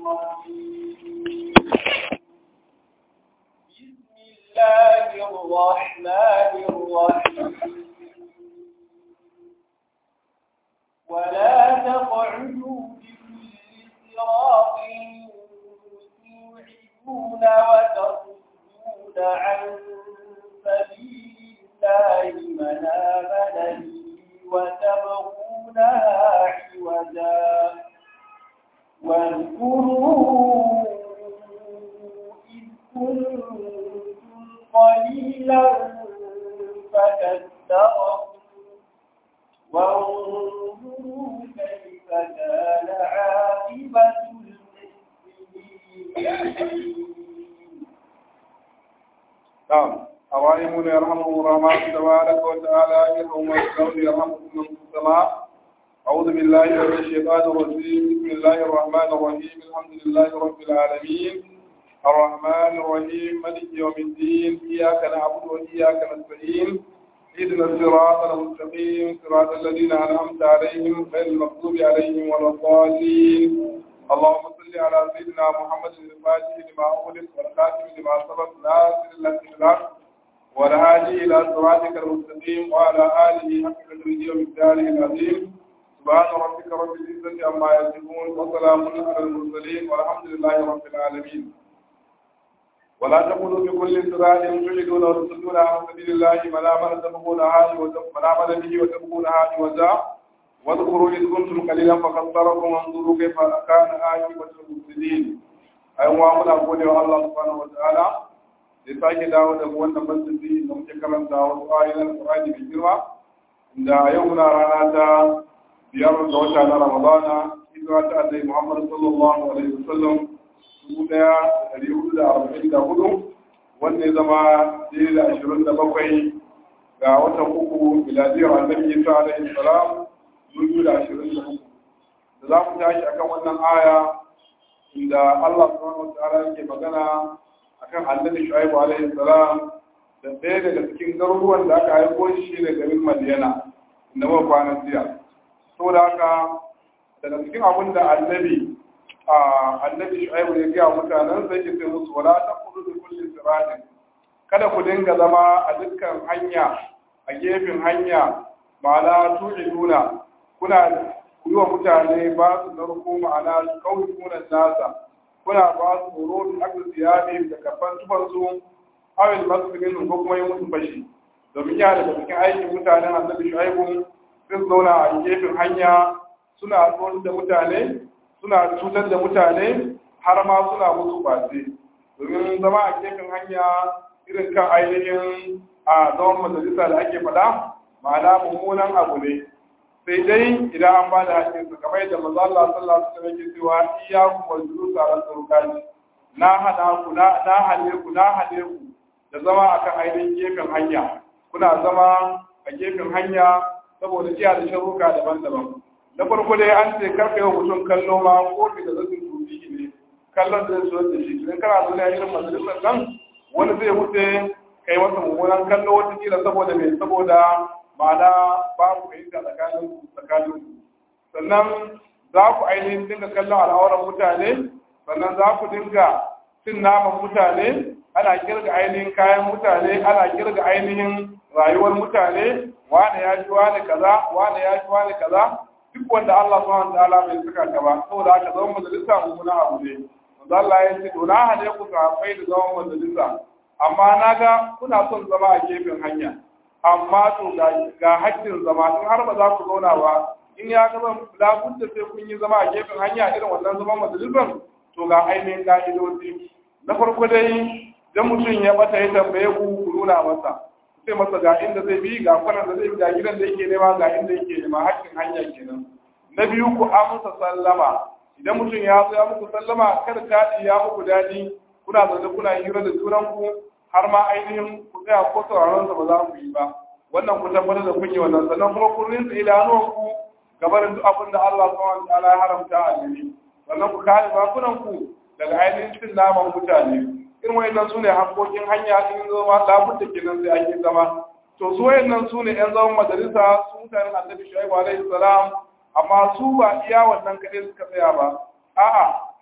الرجيم بسم الله الرحمن الرحيم ولا تقعدوا بكل صراط توعدون وتصدون عن سبيل الله من آمن به وتبغونها عوجا واذكروا إذ كنتم قليلا فكثركم وانظروا كيف كان عاقبة المسلمين نعم الراحمون يرحمهم الرحمن تبارك وتعالى يرحم الكون يرحمكم من في السماء أعوذ بالله من الشيطان الرجيم بسم الله الرحمن الرحيم الحمد لله رب العالمين الرحمن الرحيم مالك يوم الدين إياك نعبد وإياك نستعين اهدنا الصراط المستقيم صراط الذين أنعمت عليهم غير المغضوب عليهم ولا الضالين اللهم صل على سيدنا محمد الفاتح لما أغلق والخاتم لما سبق ناصر الله بالحق والهادي إلى صراطك المستقيم وعلى آله حق قدره ومقداره العظيم سبحان ربك رب العزة عما يصفون وسلام على المرسلين والحمد لله رب العالمين ولا تقولوا بكل صراط تجدون وتصدون عن سبيل الله من آمن تبغونها من آمن به وتبغونها عوجا واذكروا إذ كنتم قليلا فكثركم وانظروا كيف كان عاقبة المفسدين أيها منا gode wa Allah subhanahu wa ta'ala da sake dawo da wannan masjidi da muke karanta wasu ayoyin Qur'ani mai girma da yau muna rana ta biyar ga wata na Ramadana hijira ta Annabi Muhammad sallallahu alaihi wasallam dubu daya da ɗari hudu da arba'in da hudu wanda ya zama daidai da ashirin da bakwai ga watan uku miladiyar Annabi Isa alaihi salam dubu da ashirin da uku da za mu tashi akan wannan aya inda Allah subhanahu wa ta'ala yake magana akan annabi Shu'aibu alaihi salam da ɗaya daga cikin garuruwan da aka haifo shi da garin Madiyana inda muka kwana jiya to da haka daga cikin abin da annabi a annabi Shu'aibu ya gaya mutanen sai ke sai musu wala taqudu bi kulli siratin kada ku dinga zama a dukkan hanya a gefen hanya ma'ana tu'iduna kuna ku yi wa mutane ba su narko ma'ana su kawai kunan nasa kuna ba su horo da aka ziyari da kafan tufansu awil masjidin ko kuma yi musu fashi domin ya daga cikin aikin mutanen annabi shu'aibu sun zauna a gefen hanya suna tsoron da mutane suna cutar da mutane har ma suna musu kwace domin zama a gefen hanya irin kan ainihin a zaman majalisa da ake faɗa ma'ana mummunan abu ne sai dai idan an ba da hakkin su kamar yadda manzo Allah sallallahu alaihi wasallam yake cewa iyyakum wal julus ala turqani na hada ku na na hale ku na hale ku da zama akan ainihin gefen hanya kuna zama a gefen hanya saboda jiya da sharuka daban-daban na farko dai an ce karka yau mutum kallo ma ko da zai tuki ne kallon da zai da shi idan kana zo ne irin majalisar nan wani zai wuce kai masa mummunan kallo wata kila saboda mai saboda ma'ana babu fahimta tsakanin tsakanin sannan za ku ainihin dinga kallon al'auran mutane sannan za ku dinga cin naman mutane ana kirga ainihin kayan mutane ana kirga ainihin rayuwar mutane wane ya ji wane kaza wane ya ji wane kaza duk wanda Allah subhanahu wa ta'ala bai saka ka ba saboda haka zaman majalisa mummuna abu ne manzo Allah ya ce to na hade ku sahabbai da zaman majalisa amma naga kuna son zama a gefen hanya amma to ga haƙƙin zama in har ba za ku zauna ba in ya zama labudda sai kun yi zama a gefen hanya irin wannan zaman majalisar to ga ainihin ƙa'idoji na farko dai dan mutum ya bata ya tambaye ku ku nuna masa sai masa ga inda zai bi ga kwanan da zai bi ga gidan da yake nema ga inda yake nema haƙƙin hanya kenan na biyu ku amsa sallama idan mutum ya zo ya muku sallama kada taɗi ya muku daɗi kuna zaune kuna hira da junanku har ma ainihin ku tsaya ko sauraron sa ba za ku yi ba wannan ku tabbatar da kun yi wannan sannan kuma kun rinsa idanuwan ku gabarin duk abin da Allah subhanahu wa ta'ala ya haramta a gari sannan ku kare bakunan ku daga ainihin cin naman mutane irin wayannan sune hankokin hanya in zama labudda kenan sai an yi zama to su wayannan sune yan zaman majalisa su mutanen annabi shu'aibu alaihi salam amma su ba iya wannan kaɗai suka tsaya ba a'a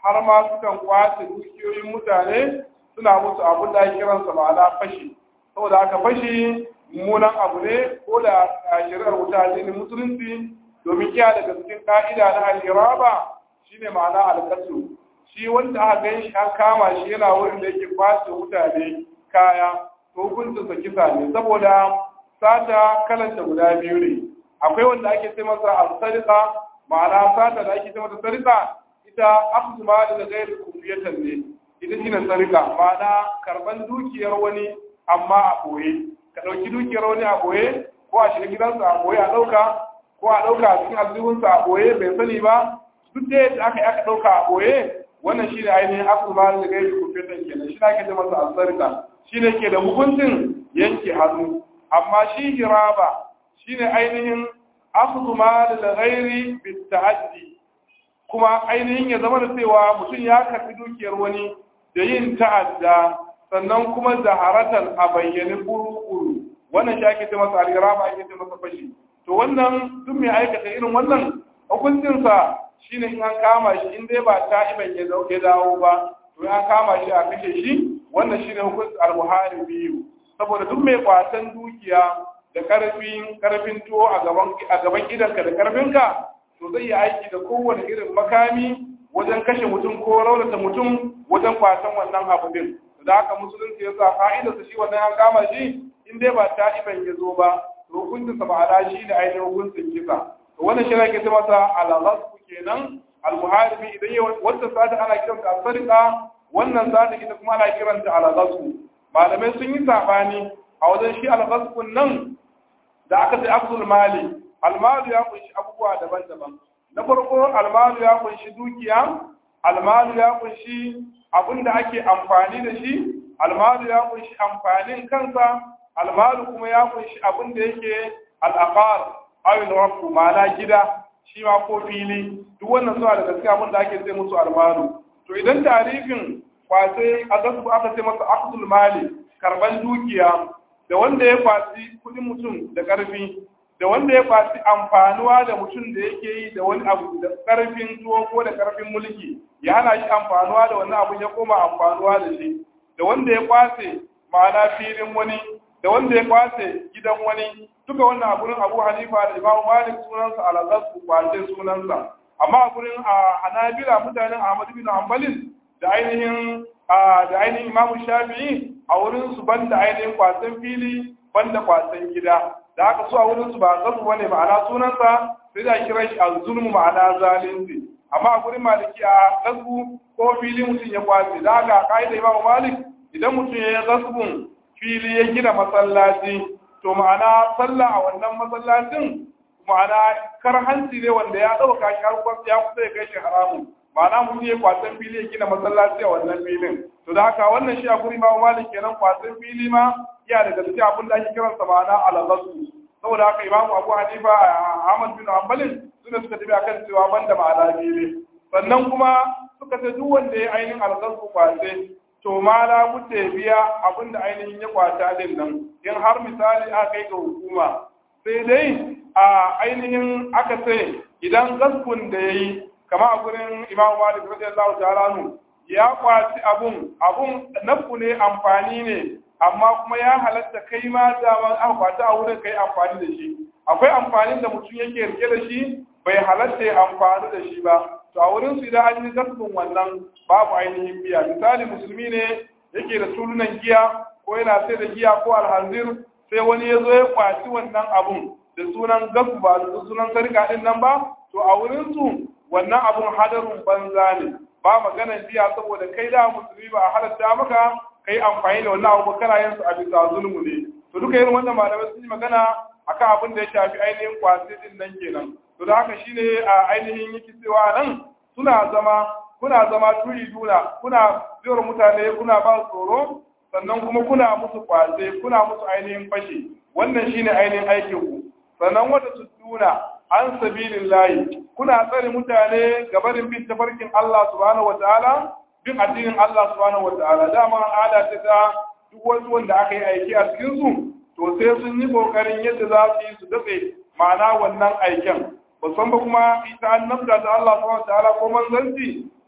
har ma sukan kwace dukiyoyin mutane suna musu abin da ake kiransa ma'ana fashi saboda haka fashi mummunan abu ne ko da a shari'ar wuta addinin musulunci domin kiya daga cikin ka'ida na al-iraba shine ma'ana al shi wanda aka gan shi an kama shi yana wurin da yake kwace mutane kaya to hukuncinsa kisa ne saboda sata kalanta guda biyu ne akwai wanda ake ce masa al-sariqa ma'ana sata da ake ce masa sariqa ita akhdhu ma da ghairi kufiyatan ne ita shine sariqa ma'ana karban dukiyar wani amma a boye ka dauki dukiyar wani a boye ko a shiga gidansa a boye a dauka ko a dauka a cikin aljihunsa a boye bai sani ba duk da yadda aka yi aka dauka a boye wannan shine ainihin akhdhu ma da ghairi kufiyatan kenan shi ake ce masa al-sariqa shine ke da hukuncin yanke hannu amma shi hiraba shine ainihin akhdhu mal al-ghairi bit-ta'addi kuma ainihin ya zama da cewa mutum ya karbi dukiyar wani da yin ta'adda sannan kuma zaharatan a bayyane kuru-kuru wannan shi ake ce masa al-hiraba ake ce masa fashi to wannan duk mai aikata irin wannan hukuncinsa shine in an kama shi in dai ba ta'iban ya dawo ba to an kama shi a kashe shi wannan shine hukuncin al-buhari biyu saboda duk mai kwatan dukiya da karfin karfin tuwo a gaban a gaban gidanka da karfinka to zai yi aiki da kowane irin makami wajen kashe mutum ko raunata mutum wajen kwatan wannan abu din da haka musulunci ya sa fa'idar sa shi wannan an kama shi in dai ba ta iban ya zo ba to hukuncin sa ma'ana shi ne ainihin hukuncin kisa to wannan shi ne ke masa al-ghasb kenan al-muharibi idan ya wata sata ana kiranta al-sariqa wannan sata ita kuma ana kiranta al-ghasb malamai sun yi sabani a wajen shi al-ghasbun nan da aka sai abdul mali almalu ya kunshi abubuwa daban-daban na farko almalu ya kunshi dukiya almalu ya kunshi abin da ake amfani da shi almalu ya kunshi amfanin kansa almalu kuma ya kunshi abin da yake al'aqar awil rafu ma'ana gida shi ma ko fili duk wannan suna da gaskiya abin da ake sai musu almalu to idan tarifin kwace a gasu aka ce masa aqdul mali karban dukiya da wanda ya kwaci kudin mutum da karfi da wanda ya kwaci amfanuwa da mutum da yake yi da wani abu da karfin tuwo ko da karfin mulki ya hana shi amfanuwa da wani abu ya koma amfanuwa da shi da wanda ya kwace ma'ana filin wani da wanda ya kwace gidan wani duka wannan a gurin abu hanifa da imamu malik sunansa alazaz ku kwace sunansa amma a gurin a hanabila mutanen ahmad bin hanbalin da ainihin da ainihin imamu shafi'i a wurin su banda ainihin kwasan fili banda kwasan gida da haka su a wurin su ba zasu bane ma'ana sunansa sai da kiran shi az-zulmu ma'ana zalunci amma a gurin maliki a gasbu ko fili mutum ya kwace da haka kaida imamu malik idan mutum ya yi gasbun fili ya gina masallaci to ma'ana sallah a wannan masallacin ma'ana karhanci ne wanda ya dauka shi har ya kusa ya kai shi haramun ma'ana mutum ya kwasan fili ya gina masallaci a wannan filin to da haka wannan shi a guri ma malik kenan kwasan fili ma ya daga cikin abin da ake kiran sa ma'ana al-ghasu saboda haka imamu abu hanifa ahmad bin hanbalin suna suka tafi akan cewa banda ma'ana fili sannan kuma suka ce duk wanda ya ainihin al-ghasu kwace to ma la bude biya abin da ainihin ya kwata din nan in har misali aka kai ga hukuma sai dai a ainihin aka ce idan gaskun da yayi kama a gurin imamu malik radiyallahu ta'ala anhu ya kwaci abun abun nafu ne amfani ne amma kuma ya halatta kai ma dama aka kwaci a wurin kai amfani da shi akwai amfanin da mutum yake rike da shi bai halatta ya amfani da shi ba to a wurin su idan an yi gasbin wannan babu ainihin biya misali musulmi ne yake da tulunan giya ko yana sai da giya ko alhanzir sai wani ya zo ya kwaci wannan abun da sunan gasu ba da sunan sarka din nan ba to a wurin su wannan abun hadarun banza ne ba maganar biya saboda kai da musulmi ba a halatta maka kai amfani da wannan abu kana yin su a bisa zulmu ne to duka irin wannan malamai sun yi magana akan abin da ya shafi ainihin kwasi din nan kenan to da haka shine a ainihin yake cewa nan suna zama kuna zama turi duna kuna biyar mutane kuna ba tsoro sannan kuma kuna musu kwace kuna musu ainihin fashi wannan shine ainihin aikin ku sannan wata su duna an sabilin layi kuna tsare mutane gabarin bin tafarkin Allah subhanahu wataala bin addinin Allah subhanahu wataala dama al'ada ta ta duk wasu wanda aka yi aiki a cikin su to sai sun yi kokarin yadda za su yi su dafe ma'ana wannan aikin musamman kuma ita annabta ta Allah subhanahu wataala ko manzanci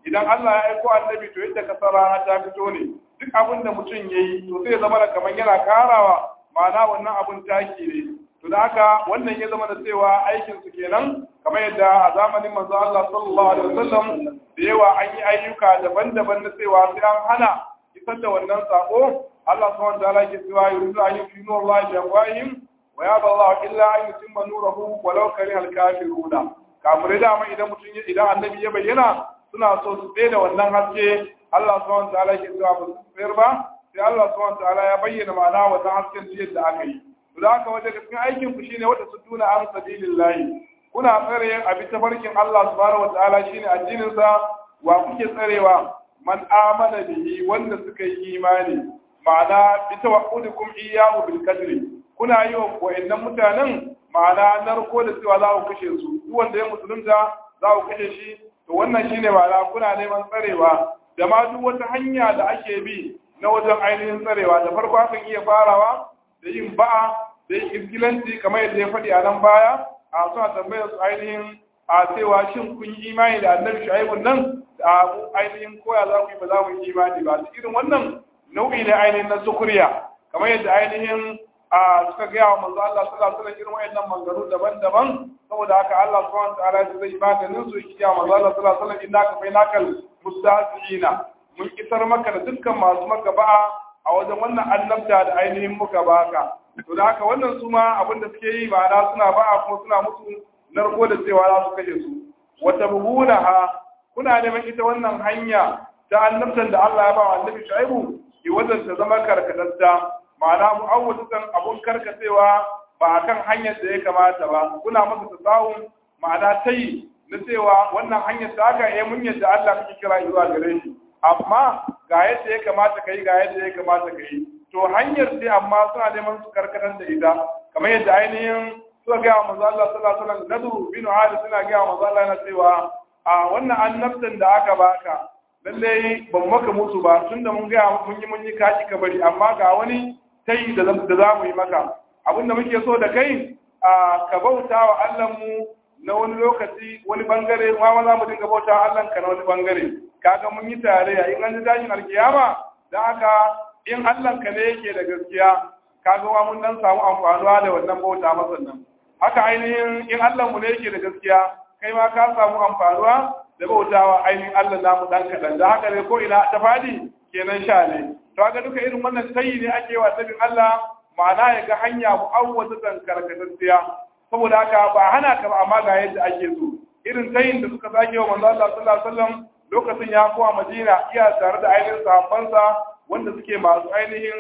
idan Allah ya aiko annabi to yadda kasar rana ta fito ne duk abin da mutum ya yi to zai zama da kamar yana karawa ma'ana wannan abun taki ne to da haka wannan ya zama da cewa aikin su kenan kamar yadda a zamanin manzo Allah sallallahu alaihi wasallam da yawa an yi ayyuka daban-daban na cewa sai an hana isar da wannan sako Allah subhanahu wa ta'ala ke cewa yuridu an yufinu Allah bi afwahihim wa ya Allah illa an yutimma nurahu walau kariha al-kafiruna kafirai da amma idan mutum idan annabi ya bayyana suna so su tsaye da wannan haske Allah subhanahu wa ta'ala ke cewa ba su tsayar ba sai Allah subhanahu wa ta'ala ya bayyana ma'ana wannan hasken yadda aka yi da haka wajen cikin aikin ku shine wata su tuna an sabilillahi kuna tsare abi tafarkin Allah subhanahu wa ta'ala shine addinin sa wa kuke tsarewa man amana bihi wanda suka yi imani ma'ana bi tawakkudukum iyyahu bil qadri kuna yi wa wayannan mutanen ma'ana narko da cewa za ku kashe su duk wanda ya musulunta za ku kashe shi to wannan shine ma'ana kuna neman tsarewa da ma duk wata hanya da ake bi na wajen ainihin tsarewa da farko akan iya farawa da yin ba'a da yin izgilanci kamar yadda ya faɗi a nan baya a suna tambayar su ainihin a cewa shin kun yi imani da annabi shu'aibun nan da mu ainihin koya za ku yi ba za mu yi imani ba su irin wannan nau'i ne ainihin na sukuriya kamar yadda ainihin a suka gaya wa manzo Allah sallallahu alaihi wasallam irin wayannan mangaru daban-daban saboda haka Allah subhanahu wa ta'ala zai maganin su yake ya manzo Allah sallallahu alaihi wasallam innaka bainakal mustahziina mun kisar maka da dukkan masu maka ba'a a wajen wannan annabta da ainihin muka baka to da haka wannan su ma abin da suke yi ma'ana suna ba'a kuma suna musu narko da cewa za su kashe su wata buhunaha kuna neman ita wannan hanya ta annabtan da Allah ya ba wa annabi Shu'aibu ki wajen ta zama karkatatta ma'ana mu'awwadatan abun karkacewa ba kan hanyar da ya kamata ba kuna masa tasawun ma'ana tayi na cewa wannan hanyar ta haka eh mun yadda Allah kake kira zuwa gare shi amma ga yadda ya kamata kai ga yadda ya kamata kai to hanyar sai amma suna neman su karkatar da ita kamar yadda ainihin suka gaya wa manzo Allah sallallahu alaihi wasallam nadu bin Ali suna gaya wa manzo Allah na cewa a wannan annabtan da aka baka lalle ban maka musu ba tunda mun gaya mun yi mun yi kaki ka bari amma ga wani tayi da da za mu yi maka abinda muke so da kai a ka bauta wa Allah mu na wani lokaci wani bangare ma za mu dinga bauta wa Allah ka na wani bangare kaga mun yi tarayya in an ji tashin alkiyama da haka in Allah ka ne yake da gaskiya kaga wa mun dan samu amfanuwa da wannan bauta masa nan haka ainihin in Allah mu ne yake da gaskiya kai ma ka samu amfanuwa da bautawa ainihin Allah namu dan kadan da haka ne ko ina ta fadi kenan sha ne to ga duka irin wannan tayi ne ake wa sabin Allah ma'ana ya ga hanya mu'awwazatan karkatacciya saboda haka ba hana ka ba amma ga yadda ake so irin tayin da suka sake wa manzo Allah sallallahu alaihi wasallam lokacin ya kowa Madina iya tare da ainihin sahabbansa wanda suke masu ainihin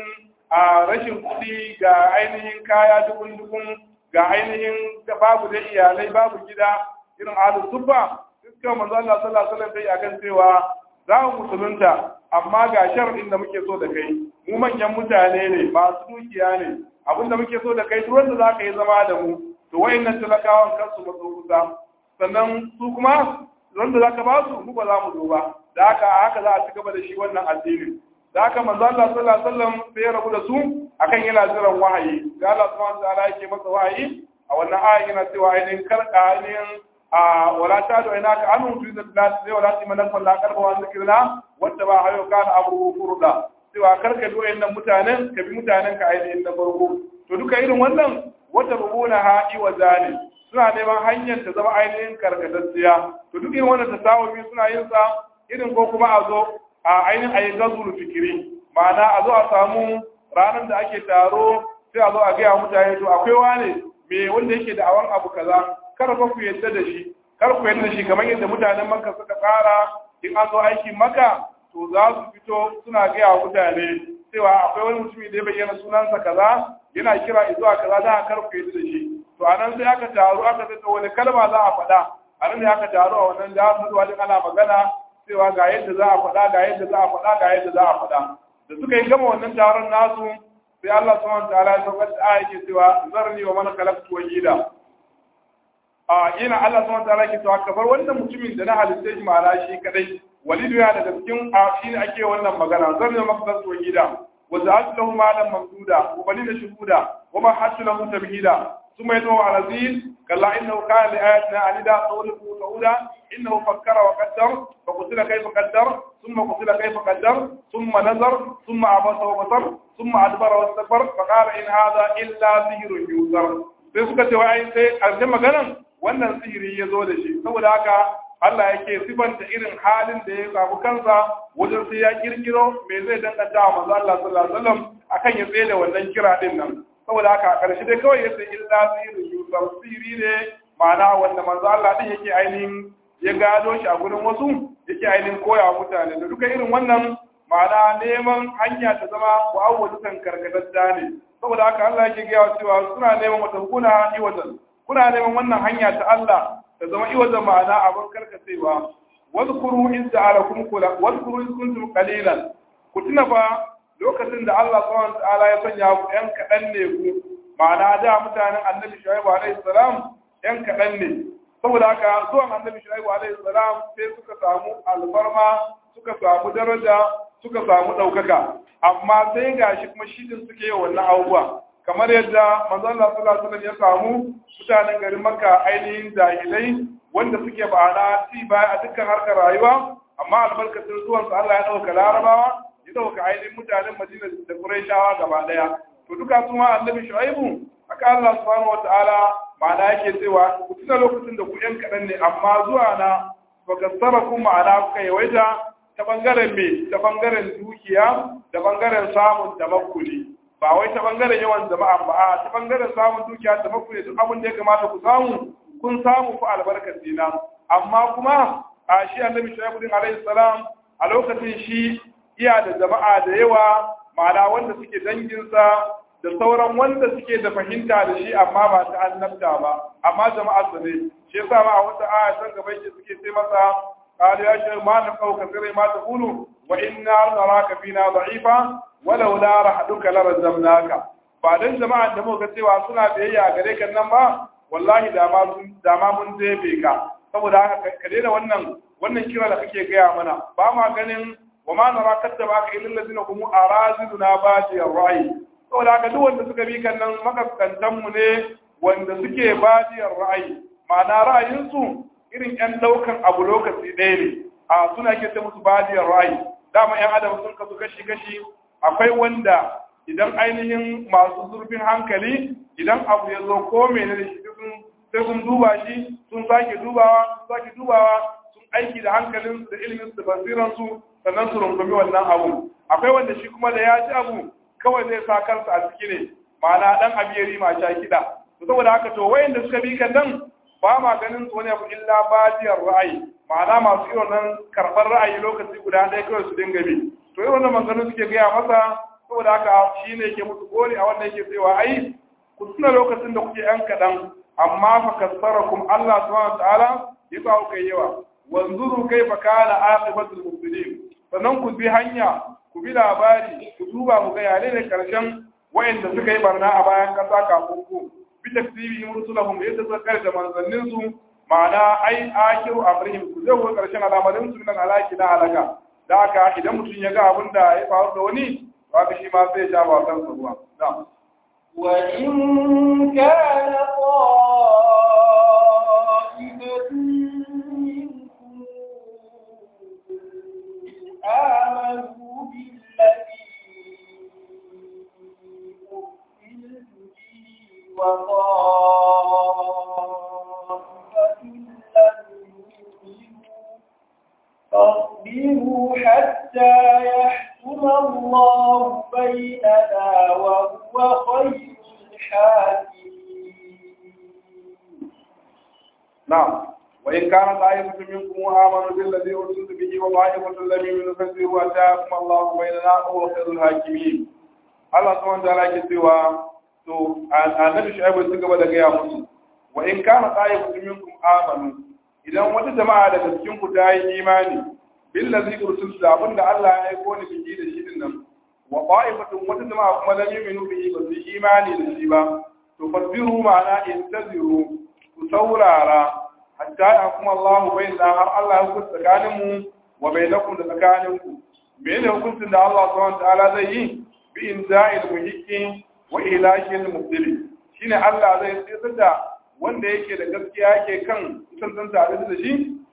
a rashin kuɗi ga ainihin kaya dukun-dukun ga ainihin babu da iyalai babu gida irin alu subba dukkan manzo Allah sallallahu alaihi wasallam dai akan cewa za mu musulunta amma ga shar'in da muke so da kai mu manyan mutane ne masu dukiya ne abinda muke so da kai duk wanda za ka yi zama da mu to wayannan talakawan kansu matso kusa sannan su kuma wanda za ka ba su mu ba za mu zo ba da haka haka za a ci gaba da shi wannan addinin da haka manzo Allah sallallahu alaihi wasallam sai ya rabu da su akan yana jiran wahayi da Allah subhanahu wa ta'ala yake masa wahayi a wannan aya yana cewa ainihin karka ainihin a wala ta da ina ka anu tu da sai wala ti manan kullu karba wa zikirna wanda ba hayo kana abu furda cewa karka do nan mutanen ka bi mutanen ka ainihin na farko to duka irin wannan wata rubuna ha'i wa zani suna neman hanyar ta zama ainihin karkatacciya to duk irin wannan tasawumi suna yin sa irin ko kuma a zo a ainihin a yi gazuru fikiri ma'ana a zo a samu ranar da ake taro sai a zo a gaya mutane to akwai wane me wanda yake da awan abu kaza kar ba ku yadda da shi kar ku yadda da shi kamar yadda mutanen maka suka tsara in an zo aiki maka to za su fito suna gaya wa mutane cewa akwai wani mutumi da ya bayyana sunansa kaza yana kira zuwa kaza da kar ku yadda da shi to anan sai aka taru aka tattauna wani kalma za a faɗa anan ne aka taru a wannan da zuwa din ana magana cewa ga yadda za a faɗa ga yadda za a faɗa ga yadda za a faɗa da suka yi gama wannan taron nasu sai Allah subhanahu wa ta'ala ya saukar da aya ke cewa zarni wa man khalaqtu wahida a yana Allah subhanahu wa ta'ala ke cewa kabar wannan mutumin da na halitta shi ma'ana shi kadai walidu ya daga cikin a shi ne ake wannan magana zarni wa man khalaqtu wahida wa za'atu lahu malan mamduda wa balina shuhuda wa ma hasu lahu tabhida ثم يدعو على زيد كلا إنه كان لآياتنا عنيدا صوله سعودا innahu fakkara wa qaddar fa qutila kayfa qaddar thumma qutila kayfa qaddar thumma nazar thumma abasa wa basar thumma adbara wa istakbar fa qala in hadha illa sihrun yuzar sai suka ce wai sai karshen maganan wannan sihiri ya zo da shi saboda haka Allah yake sifanta irin halin da ya samu kansa wajen sai ya kirkiro me zai danganta wa manzo Allah sallallahu alaihi wasallam akan ya tsaye da wannan kira din nan saboda haka a ƙarshe dai kawai yace illa sirri yusar sirri ne ma'ana wanda manzo Allah din yake ainihin ya gado shi a gurin wasu yake ainihin koya mutane da duka irin wannan ma'ana neman hanya ta zama wa awwalukan karkatacca ne saboda haka Allah yake gaya cewa suna neman wata kuna iwatan kuna neman wannan hanya ta Allah ta zama iwatan ma'ana abin karkacewa wadhkuru in ja'alakum kula wadhkuru in kuntum qalilan ku tuna fa lokacin da Allah subhanahu ta'ala ya sanya ku yan kaɗan ne ku ma'ana da mutanen annabi shu'aibu alaihi salam yan kaɗan ne saboda haka zuwan annabi shu'aibu alaihi salam sai suka samu alfarma suka samu daraja suka samu ɗaukaka amma sai gashi kuma shi din suke yi wannan abubuwa kamar yadda manzon Allah sallallahu alaihi ya samu mutanen garin Makka ainihin jahilai wanda suke ba'ana ci baya a dukkan harkar rayuwa amma albarkacin zuwansa Allah ya ɗauka larabawa ya dauka ainihin mutanen Madina da Qurayshawa gaba daya to duka su ma annabi Shu'aibu aka Allah subhanahu wataala ma'ana yake cewa ku tuna lokacin da ku yan kadan ne amma zuwa na baka ku ma'ana kuka yawaita ta bangaren me ta bangaren dukiya da bangaren samun tabakkuli ba wai ta bangaren yawan jama'a ba a ta bangaren samun dukiya da tabakkuli duk abin da ya kamata ku samu kun samu ku albarkar dina amma kuma a shi annabi Shu'aibu din alaihi salam a lokacin shi iya da jama'a da yawa ma'ana wanda suke danginsa da sauran wanda suke da fahimta da shi amma ba ta annabta ba amma jama'a su ne shi yasa ma a wata aya san gaba yake suke sai masa qalu ya shaykh ma na kauka sirri ma taqulu wa inna naraka fina da'ifa walau la rahaduka la razamnaka ba dan jama'a da muka cewa suna biyayya gare kan nan ba wallahi da ma da ma mun zebe ka saboda haka ka daina wannan wannan kira da kake gaya mana ba ma ganin وما نرى كتبك إلا الذين هم أرازلنا بادي الرأي saboda haka duk wanda suka bi kan nan makaskantan mu ne wanda suke badiyar ra'ayi ma'ana ra'ayinsu irin yan daukan abu lokaci ɗaya ne a suna ke ta musu badiyar ra'ayi dama yan adam sun kasu kashi kashi akwai wanda idan ainihin masu zurfin hankali idan abu ya zo ko menene shi sai sun duba shi sun sake dubawa sun sake dubawa sun aiki da hankalinsu da ilimin su da basiransu sannan su rungumi wannan abu akwai wanda shi kuma da ya ci abu kawai zai sa kansa a ciki ne ma'ana dan abiyari ma sha kiɗa to saboda haka to wayanda suka bi kan nan ba ma ganin su wani abu illa badiyar ra'ayi ma'ana masu irin nan karɓar ra'ayi lokaci guda ɗaya kawai su dinga bi to irin wannan maganganu suke gaya masa saboda haka shi ne yake musu gori a wannan yake cewa ai ku tuna lokacin da kuke yan kaɗan amma fa kasarakum Allah subhanahu wa ta'ala ya sa ku kai yawa wanzuru kaifa kana aqibatul mufsidin sannan ku bi hanya ku bi labari ku duba ku ga yare ne karshen wayanda suka yi barna a bayan kasa kafin ku bi takdibi rusulahum yadda suka kare da manzannin su ma'ana ai akiru amrihim ku zai ku karshen al'amarin su nan alaki na halaka da haka idan mutum ya ga abin da ya faru da wani to haka shi ma sai ya ja ba kansa ruwa na'am وإن كان طائفة منكم آمنوا بالذي أرسلت به وطائفة لم يؤمنوا فاصبروا حتى يحكم الله بيننا وهو خير الحاكمين نعم وإن كان طائفة منكم آمنوا بالذي أرسلت به وطائفة لم يؤمنوا فاصبروا حتى يحكم الله بيننا وهو خير الحاكمين Allah subhanahu wa ta'ala ke cewa to annabi Shu'aibu ya gaba da gaya musu wa in kana ta'ifatu minkum amanu idan wata jama'a daga cikin ku ta yi imani billazi ursiltu da abinda Allah ya aiko ni biki da shi din nan wa qa'ifatun wata jama'a kuma lam yu'minu bihi ba su imani da shi ba to fasbiru ma'ana intaziru ku saurara hatta ya kuma Allah bai da har Allah ya hukunta tsakaninmu wa bainakum da tsakaninku menene hukuncin da Allah subhanahu wa ta'ala zai yi bi inza'il muhiqqi wa ilakil mubdili shine Allah zai tsira da wanda yake da gaskiya yake kan kusantan tare da shi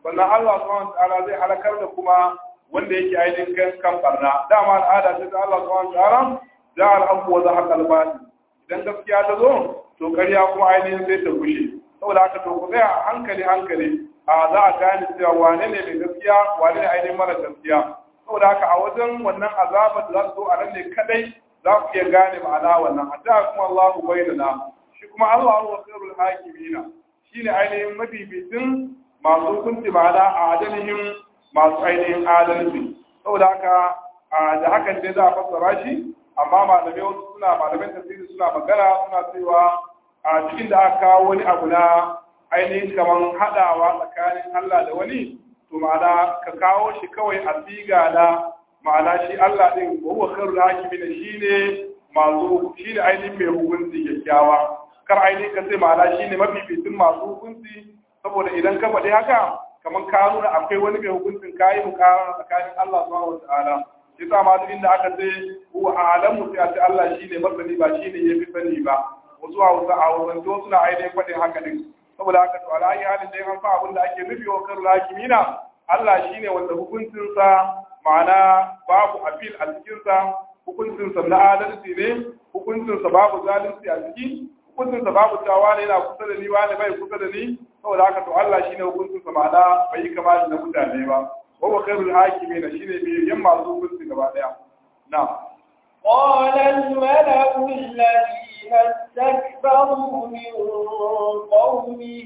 sannan Allah subhanahu ta'ala zai halakar da kuma wanda yake ainihin kan kan barna dama al'ada ce ta Allah subhanahu ta'ala za al-haqu wa zahaqa al-batil idan gaskiya ta zo to ƙarya kuma ainihin sai ta gushe saboda haka to ku tsaya hankali hankali a za a gane cewa wane ne mai gaskiya wane ne ainihin mara gaskiya saboda haka a wajen wannan azabar da za su zo a nan ne kadai za ku iya gane ma'ana wannan hatta kuma Allah ku bayyana shi kuma Allah wa khairul hakimina shine ainihin mafificin masu hukunci ma'ana a adalihin masu ainihin adalci saboda haka da hakan ne za a fassara shi amma malamai wasu suna malaman tafsiri suna magana suna cewa a cikin da aka kawo wani abu na ainihin kamar haɗawa tsakanin Allah da wani to ma'ana ka kawo shi kawai a siga na ma'ana shi Allah din wa huwa khairul hakimin shine masu shine ainihin mai hukunci kyakkyawa kar ainihin ka ce ma'ana shine mafificin masu hukunci saboda idan ka faɗi haka kamar ka nuna akwai wani mai hukuncin kayi mukara tsakanin Allah subhanahu wataala shi sa ma duk inda aka ce huwa a'lamu sai a ce Allah shine masani ba shine yafi sani ba wasu hausa a wasanto suna ainihin faɗin haka din saboda haka to alayi halin da an fa abin da ake nufi wa karul hakimina Allah shine wanda hukuncinsa ma'ana babu appeal a cikinsa hukuncinsa na adalci ne hukuncinsa babu zalunci a ciki hukuncinsa babu cewa ne yana kusa da ni wani bai kusa da ni saboda haka to Allah shine hukuncinsa ma'ana bai yi kama da mutane ba wa wa khairul hakimina shine mai yan masu hukunci gaba daya na'am قال الملأ الذين استكبروا من قومه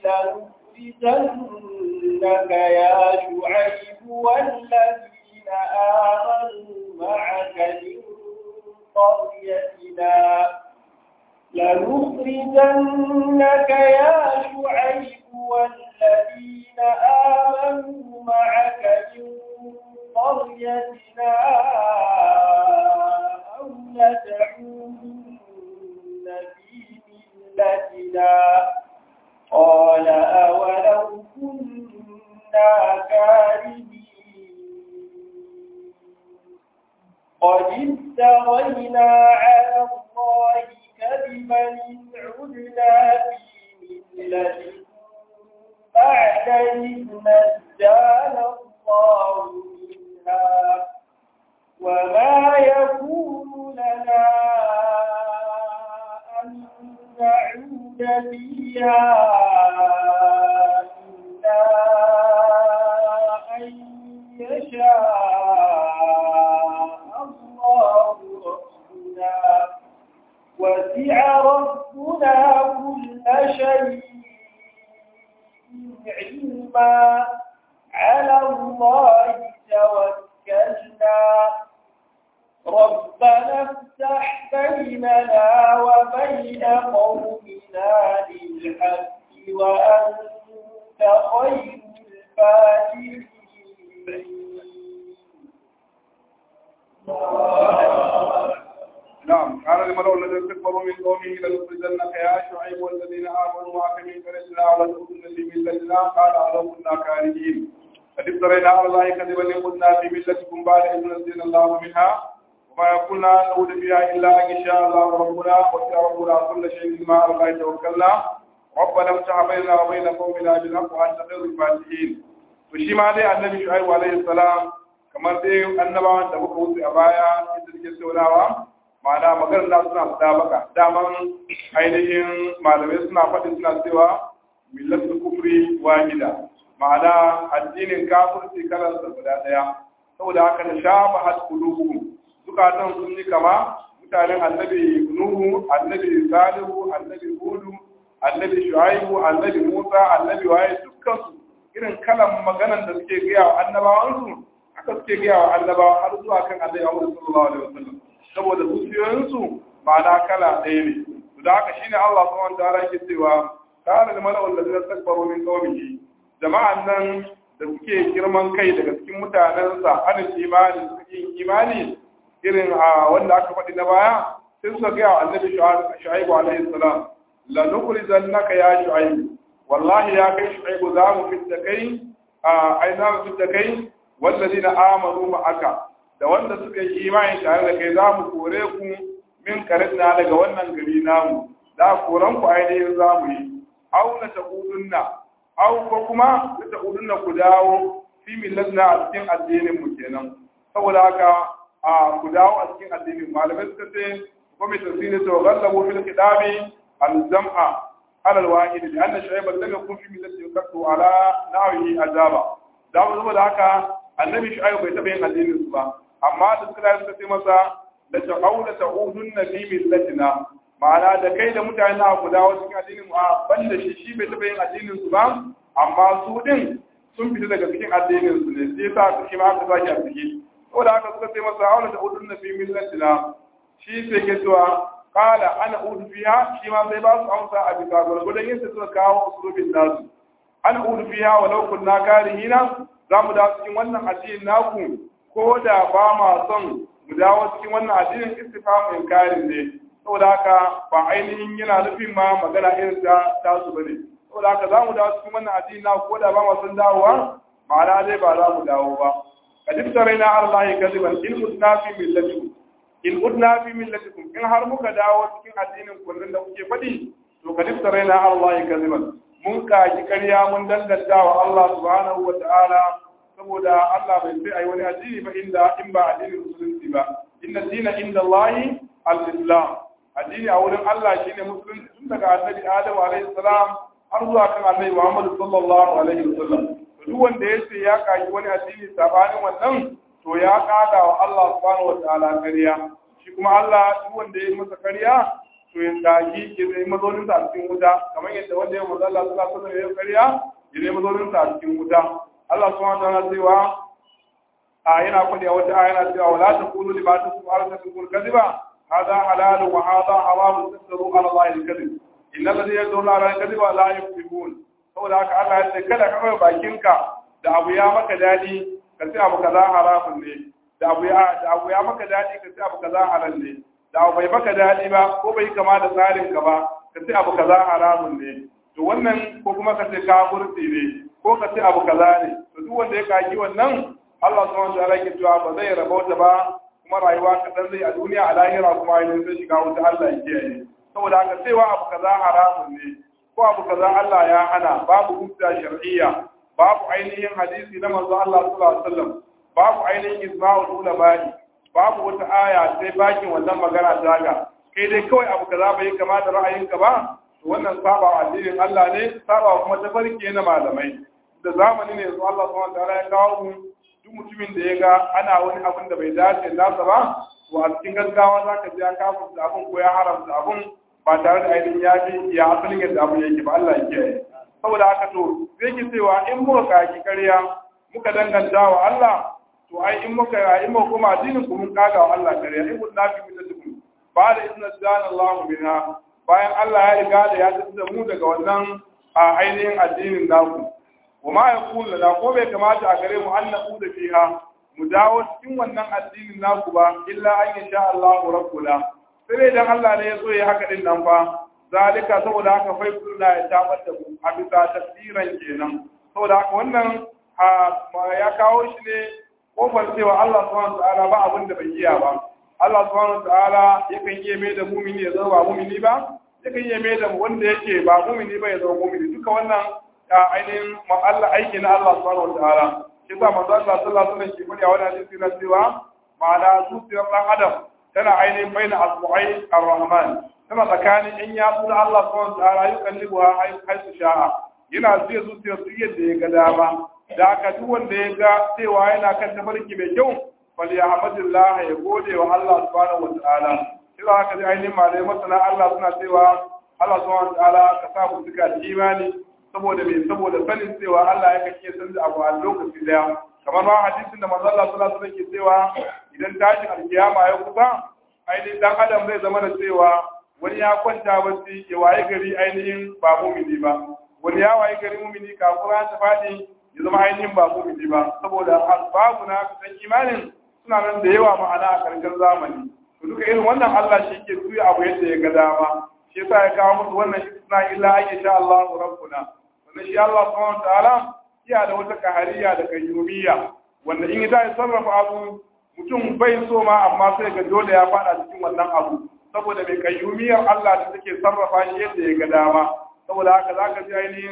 لنخرجنك يا شعيب والذين آمنوا معك من قريتنا لنخرجنك يا شعيب والذين آمنوا معك من قريتنا أو لتعودن في ملتنا قال أولو كنا كارهين قد افترينا على الله كذبا إن عدنا في ملتكم بعد إذ نجانا الله منها وما يكون لنا أن نعود فيها إلا أن يشاء الله ربنا وسع ربنا كل شيء علما على الله توكلنا ربنا افتح بيننا وبين قومنا بالحق وأنت خير الفاتحين نعم قال الملأ الذين استكبروا من قومه لنخرجنك يا شعيب والذين آمنوا معك من قريتنا ولا تكونن في ملتنا قال ألو كنا كارهين قد افترينا على الله كذبا إن كنا في ملتكم بعد إذ نزلنا الله منها وما يكون أن نعود فيها إلا أن يشاء الله ربنا وسع ربنا كل شيء ما على الله توكلنا ربنا افتح بيننا وبين قومنا بالحق وأنت خير الفاتحين وشي ما دي النبي شعيب عليه السلام kamar dai annabawan da muka wuce a baya inda suke saunawa ma'ana maganar da suna fada baka daman ainihin malamai suna faɗin suna cewa millatu kufri wahida ma'ana addinin kafirci kalar da guda ɗaya saboda haka da shafa had qulubuhum zukatan sun yi kama mutanen annabi nuhu annabi salihu annabi hudu annabi shu'aibu annabi musa annabi waye dukkan su irin kalan maganan da suke gaya wa annabawansu haka suke gaya wa annabawa har zuwa kan annabi Muhammad sallallahu alaihi wasallam saboda zuciyoyinsu ma'ana kala ɗaya ne to da haka shine Allah subhanahu wa ta'ala yake cewa kana da mala'ul ladina takbaru min qawmihi jama'an nan da suke girman kai daga cikin mutanensa anin imani suke yin imani irin a wanda aka faɗi na baya sai suka gaya wa annabi shu'aibu alaihi salam la nukhrijannaka ya shu'aibu wallahi ya kai shu'aibu za mu fitta kai a ai za mu fitta kai wallazina amanu ma'aka da wanda suka yi imani tare da kai za mu kore ku min karinna daga wannan gari namu da koran ku ainihin za mu yi auna ta kudunna au ko kuma ta udunna ku dawo fi millatna a cikin addinin mu kenan saboda haka a ku dawo a cikin addinin malamai suka ce kuma mai tafsiri to gallabu fil kitabi al-jam'a ala al-wahid li anna shu'ayb lam yakun fi millati yaktu ala nawihi azaba da saboda haka annabi shu'ayb bai taba yin addinin su ba amma da suka suka ce masa da ta'awla ta'udunna fi millatina ma'ana da kai da mutane na ku dawo cikin addinin mu a banda shi shi bai taba yin addinin su ba amma su din sun fita daga cikin addinin su ne sai sa su shi ma aka sake a ciki saboda haka suka ce masa aula da udun fi millatina shi sai ke cewa qala ana udu fiha shi ma sai ba su amsa a bisa gurgurdan yin suka kawo usulubin nasu ana udu fiha walau kunna karihina za mu dawo cikin wannan addinin naku ko da ba ma son mu dawo cikin wannan addinin istifamin karin ne saboda haka ba ainihin yana nufin ma magana irin ta tasu bane saboda haka za mu dawo cikin wannan addini na ko da ba mu san dawowa ma'ana dai ba za mu dawo ba kadib taraina Allah kadiban in udna fi millatikum in udna fi millatikum in har muka dawo cikin addinin kullun da kuke faɗi to kadib taraina Allah kadiban mun kaji ƙarya mun danganta wa Allah subhanahu wa ta'ala saboda Allah bai sai ai wani addini ba inda in ba addinin musulunci ba inna dina inda Allah al-islam addini a wurin Allah shine musulunci tun daga annabi Adam alaihi salam har zuwa kan annabi Muhammad sallallahu alaihi wasallam to duk wanda yace ya kaji wani addini sabanin wannan to ya kada wa Allah subhanahu wataala kariya shi kuma Allah duk wanda ya masa kariya to ya kaji ya zai mazaunin sa a cikin wuta kamar yadda wanda ya manzo Allah sallallahu alaihi wasallam ya kariya ya zai mazaunin sa a cikin wuta Allah subhanahu wataala cewa a yana faɗi a wata aya yana cewa wala taqulu lima tasfu arsalul kadhiba هذا حلال وهذا حرام تفتروا على الله الكذب إن الذين يدعون على الكذب لا يفلحون saboda haka Allah ya ce kada ka kai bakinka da abu ya maka dadi ka ce abu kaza haramun ne da abu ya da abu ya maka dadi ka ce abu kaza halal ne da abu bai maka dadi ba ko bai kama da tsarin ka ba ka ce abu kaza haramun ne to wannan ko kuma ka ce kafirci ne ko ka ce abu kaza ne to duk wanda ya kaki wannan Allah subhanahu wa ta'ala ke cewa ba zai rabauta ba kuma rayuwa kaɗan zai a duniya a lahira kuma ainihin zai shiga wuta Allah ya kiyaye saboda haka cewa abu kaza haramun ne ko abu kaza Allah ya hana babu hujja shar'iyya babu ainihin hadisi na manzo Allah sallallahu alaihi wasallam babu ainihin ijma'ul ulama babu wata aya sai bakin wannan magana ta ga kai dai kawai abu kaza bai kama da ra'ayinka ba to wannan saba addinin Allah ne saba kuma tafarki na malamai da zamani ne su Allah subhanahu wa ta'ala ya kawo mu duk mutumin da ya ga ana wani abin da bai dace nasa ba to a cikin gaggawa za ka ji ya kafa da abin ko ya haramta abin ba tare da ainihin ya bi ya asalin yadda abin yake ba Allah ya kiyaye saboda haka to zai ki cewa in muka kaki ƙarya muka danganta wa Allah to ai in muka in muka koma addinin ku mun kaga wa Allah ƙarya in kun nafi min dukun ba da izinin zana Allah minha bayan Allah ya riga da ya tsada mu daga wannan a ainihin addinin naku wa ma yaqulu la ko bai kamata a gare mu an naqu da fiha mu dawo cikin wannan addinin naku ba illa an yasha Allah rabbuna sai dan Allah ne ya so ya haka din nan fa zalika saboda haka fai kullu ya tabar da mu a bisa tafsiran kenan saboda haka wannan ya kawo shi ne kofar cewa Allah subhanahu ta'ala ba abin da bai iya ba Allah subhanahu ta'ala yakan iya mai da mumini ya zama ba mumini ba yakan iya mai da wanda yake ba mumini ba ya zama mumini duka wannan ainihin Allah aiki na Allah subhanahu ta'ala shi sa manzo Allah sallallahu alaihi wasallam ke faɗi a wani hadisi na cewa ma'ana zuciyar dan adam tana ainihin baina asbu'ai ar-rahman tana tsakanin in ya na Allah subhanahu ta'ala yukallibuha haisu sha'a yana zuwa zuciyar su yadda ya ga dama da aka duk wanda ya ga cewa yana kan tafarki mai kyau fal ya hamdulillah ya gode wa Allah subhanahu wa ta'ala sai haka dai ainihin malai masana Allah suna cewa Allah subhanahu wa ta'ala ka sa mu duka da imani saboda me saboda sanin cewa Allah ya kake san da abu a lokaci daya kamar ma hadisin da manzo Allah sallallahu alaihi wasallam ke cewa idan tashin alkiyama ya kusa ainihin dan adam zai zama da cewa wani ya kwanta bacci ya waye gari ainihin ba mumini ba wani ya waye gari mumini kafin ta faɗi ya zama ainihin ba mumini ba saboda asbabu na kusan imanin suna nan da yawa ma'ana a karshen zamani to duka irin wannan Allah shi ke tuya abu yadda ya ga dama shi yasa ya kawo musu wannan isna illa an yasha Allah rabbuna wannan shi Allah subhanahu ta'ala iya da wata kahariya da kayyumiyya wanda in ya sarrafa abu mutum bai so ma amma sai ga dole ya fada cikin wannan abu saboda mai kayyumiyar Allah da take sarrafa shi yadda ya ga dama saboda haka zaka ji ainihin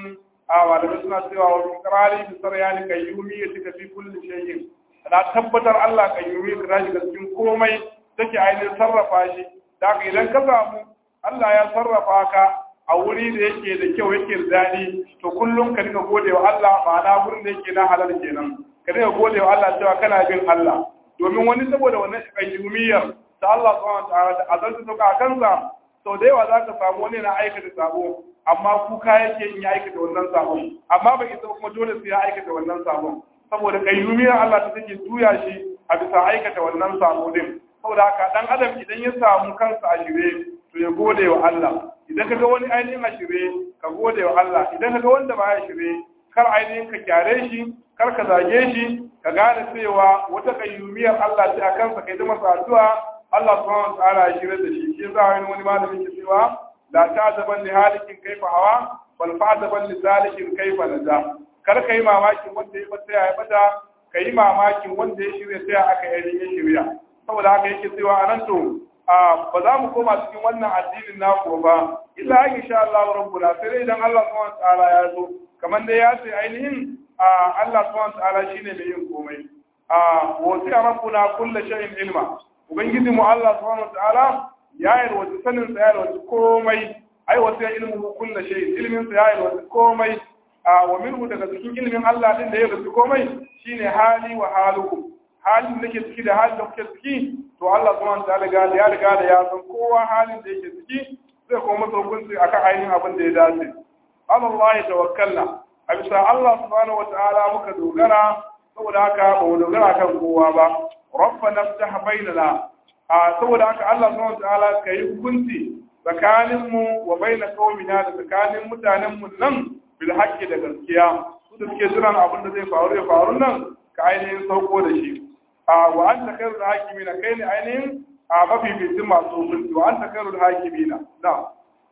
a malamai suna cewa wa fikrari bi saryani kayyumi ya tika fi kulli shay'in na tabbatar Allah kayyumi ka tashi ga cikin komai take ainihin sarrafa shi da haka idan ka samu Allah ya sarrafa ka a wuri da yake da kyau yake da daɗi to kullum ka dinga gode wa Allah ma'ana wurin da yake na halal kenan ka dinga gode wa Allah cewa kana bin Allah domin wani saboda wannan kayyumiyar da Allah subhanahu wa ta'ala da azalta sauka a kansa sau da yawa za ka samu wani na aikata sabo amma kuka yake in ya aikata wannan sabon amma bai isa kuma dole sai ya aikata wannan sabon saboda kayyumiyar Allah ta take juya shi a bisa aikata wannan sabo din saboda haka dan adam idan ya samu kansa a shirye to ya gode wa Allah idan kaga wani ainihin a shirye ka gode wa Allah idan kaga wanda ba ya shirye kar ainihin ka kyare shi kar ka zage shi ka gane cewa wata kayyumiyar Allah ce a kansa kai ta masa addu'a Allah subhanahu wa ta'ala ya shirye da shi shi yasa wani wani malamin ke cewa la ta'zaban li halikin kaifa hawa bal fa'zaban li zalikin kaifa naja kar kai mamakin wanda ya bata ya bata kai mamakin wanda ya shirye sai aka yi ya shirya saboda haka yake cewa anan to ba za mu koma cikin wannan addinin naku ba illa insha Allah rabbuna sai dai idan Allah subhanahu wa ta'ala ya zo kamar dai ya ce ainihin Allah subhanahu wa ta'ala shine mai yin komai a wasi'a rabbuna kullu shay'in ilma ubangiji mu Allah subhanahu wataala ya yarwaci sanin sa ya yarwaci komai ai wasu ya ilmu kullu shay ilmin sa ya yarwaci komai a wa minhu daga cikin ilmin Allah din da ya yarwaci komai shine hali wa halukum halin da ke ciki da halin da kuke ciki to Allah subhanahu wataala ga ya riga da ya san kowa halin da yake ciki zai kuma masa hukunci akan ainihin abin da ya dace Allah ya tawakkalna a bisa Allah subhanahu wataala muka dogara saboda haka ba mu dogara kan kowa ba rabbana ftah bainana a saboda haka Allah subhanahu wataala kai hukunci tsakanin mu wa baina qaumina da tsakanin mutanen mu nan bil haqqi da gaskiya su da suke jiran abin da zai faru ya faru nan ka ainihin sauko da shi a wa anta khairul hakimina kai ne ainihin a mafificin masu hukunci wa anta khairul hakimina na'am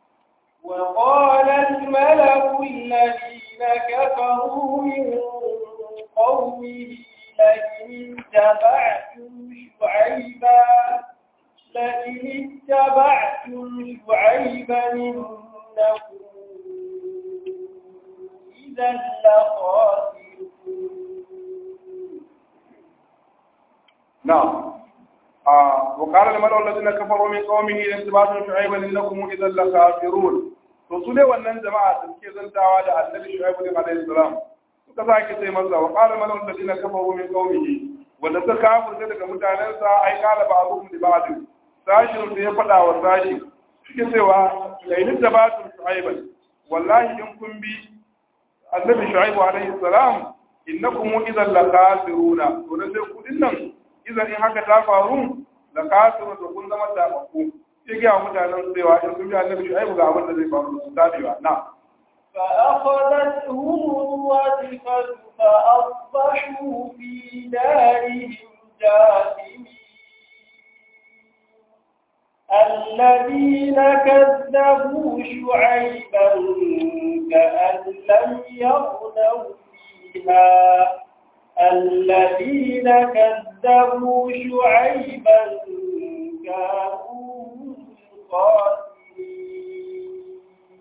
وقال الملأ الذين كفروا من قومه لئن اتبعتم شعيبا لئن اتبعتم شعيبا إنكم إذا لخاسرون نعم آه وقال الملأ الذين كفروا من قومه لئن اتبعتم شعيبا إنكم إذا لخاسرون to su dai wannan jama'a da suke zantawa da annabi shu'aibu ne alaihi salam suka sake sai masa wa qala mala'u alladhina kafaru min qaumihi wanda suka kafirce daga mutanensa ai qala ba'dhum li ba'd sashin da ya fada wa sashi suke cewa la in tabatu shu'aiban wallahi in kun bi annabi shu'aibu alaihi salam innakum idan la khasiruna to da sai ku dinnan idan in haka ta faru la khasiruna to kun zama tababbu sai ga mutanen cewa in sun bi annabi shu'aibu ga abin da zai faru su tabewa na فأخذتهم الرجفة فأصبحوا في دارهم جاثمين الذين كذبوا شعيبا كأن لم يغنوا فيها الذين كذبوا شعيبا كانوا الخاسرين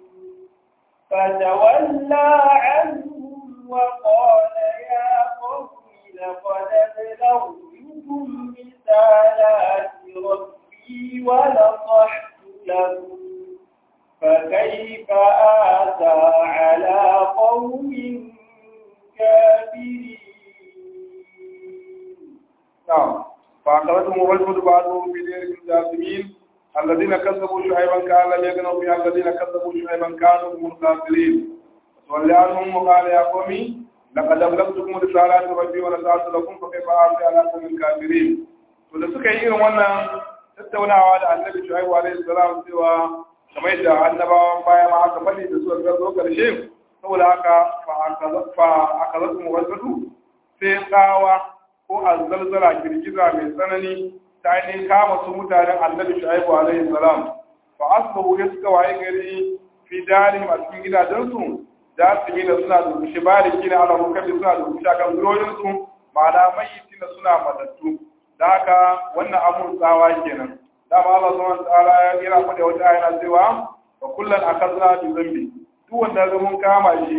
فتولى عنهم وقال يا قوم لقد أبلغتكم رسالات ربي ونصحت لكم فكيف آتى على قوم كافرين نعم فأخذتهم الرجل بعضهم في دير الجاثمين الذين كذبوا شعيبا كان لم يغنوا فيها الذين كذبوا شعيبا كانوا هم الخاسرين وصلى عنهم وقال يا قوم لقد أبلغتكم رسالات ربي ونصحت لكم فكيف آتي على قوم الكافرين to da suka yi irin wannan tattaunawa da annabi shu'aibu alaihi salam cewa kamar yadda annabawan baya ma aka faɗi da suka zo karshe saboda haka fa akazatu muwazzatu sai tsawa ko azzalzala girgiza mai tsanani ta ainihin kama su mutanen annabi shu'aibu alaihi salam fa asbahu ya suka waye gari fi darihim a cikin gidajensu da su da suna durkushe bariki na ala rukabi suna durkushe akan zurorinsu ma'ana mayyiti na suna matattu da haka wannan abun tsawa kenan dama Allah subhanahu wa ta'ala ya kira mu da wata ayana cewa wa kullan akazna bi zambi duk wanda ga mun kama shi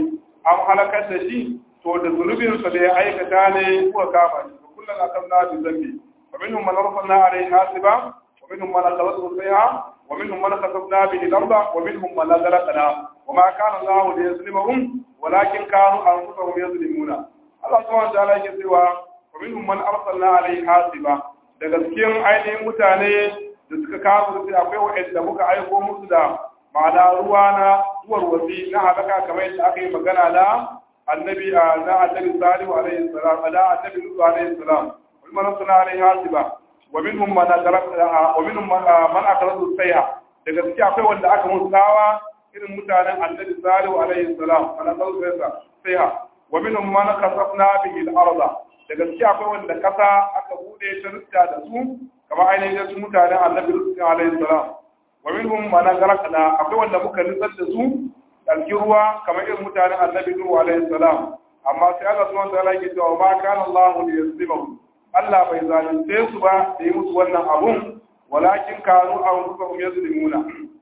an halakar da shi to da zunubinsa da ya aikata ne kuka kama shi ba kullum a kan nabi zambi wa minhum man arsalna alayhi hasiba wa minhum man akhadhathu sayha wa minhum man khasafna bihi al-ardha wa minhum man aghraqna wa ma kana Allahu liyazlimahum walakin kanu anfusahum yazlimuna Allah subhanahu wa ta'ala yake cewa wa minhum man arsalna alayhi hasiba daga cikin ainihin mutane da suka kawo sai akwai wa'anda muka aiko musu da ma'ana ruwa na duwar wasi na halaka kamar yadda aka yi magana na annabi na annabi salihu alaihi salam na annabi nuhu alaihi salam wal manasuna alaihi hasiba wa minhum man adraka wa minhum man akradu sayha daga cikin akwai wanda aka musu tsawa irin mutanen annabi salihu alaihi salam man akradu sayha wa minhum man kasafna bihi al-ardh daga cikin akwai wanda kasa aka bude ta rutta da su kamar ainihin su mutanen annabi rusul alaihi salam wa minhum man gharaqna akwai wanda muka nutsar da su dalki ruwa kamar irin mutanen annabi nuhu alaihi salam amma sai Allah subhanahu wa ta'ala yake cewa ma kana Allahu liyazlimahum Allah bai zalunce su ba da yi musu wannan abun walakin kanu anfusahum yazlimuna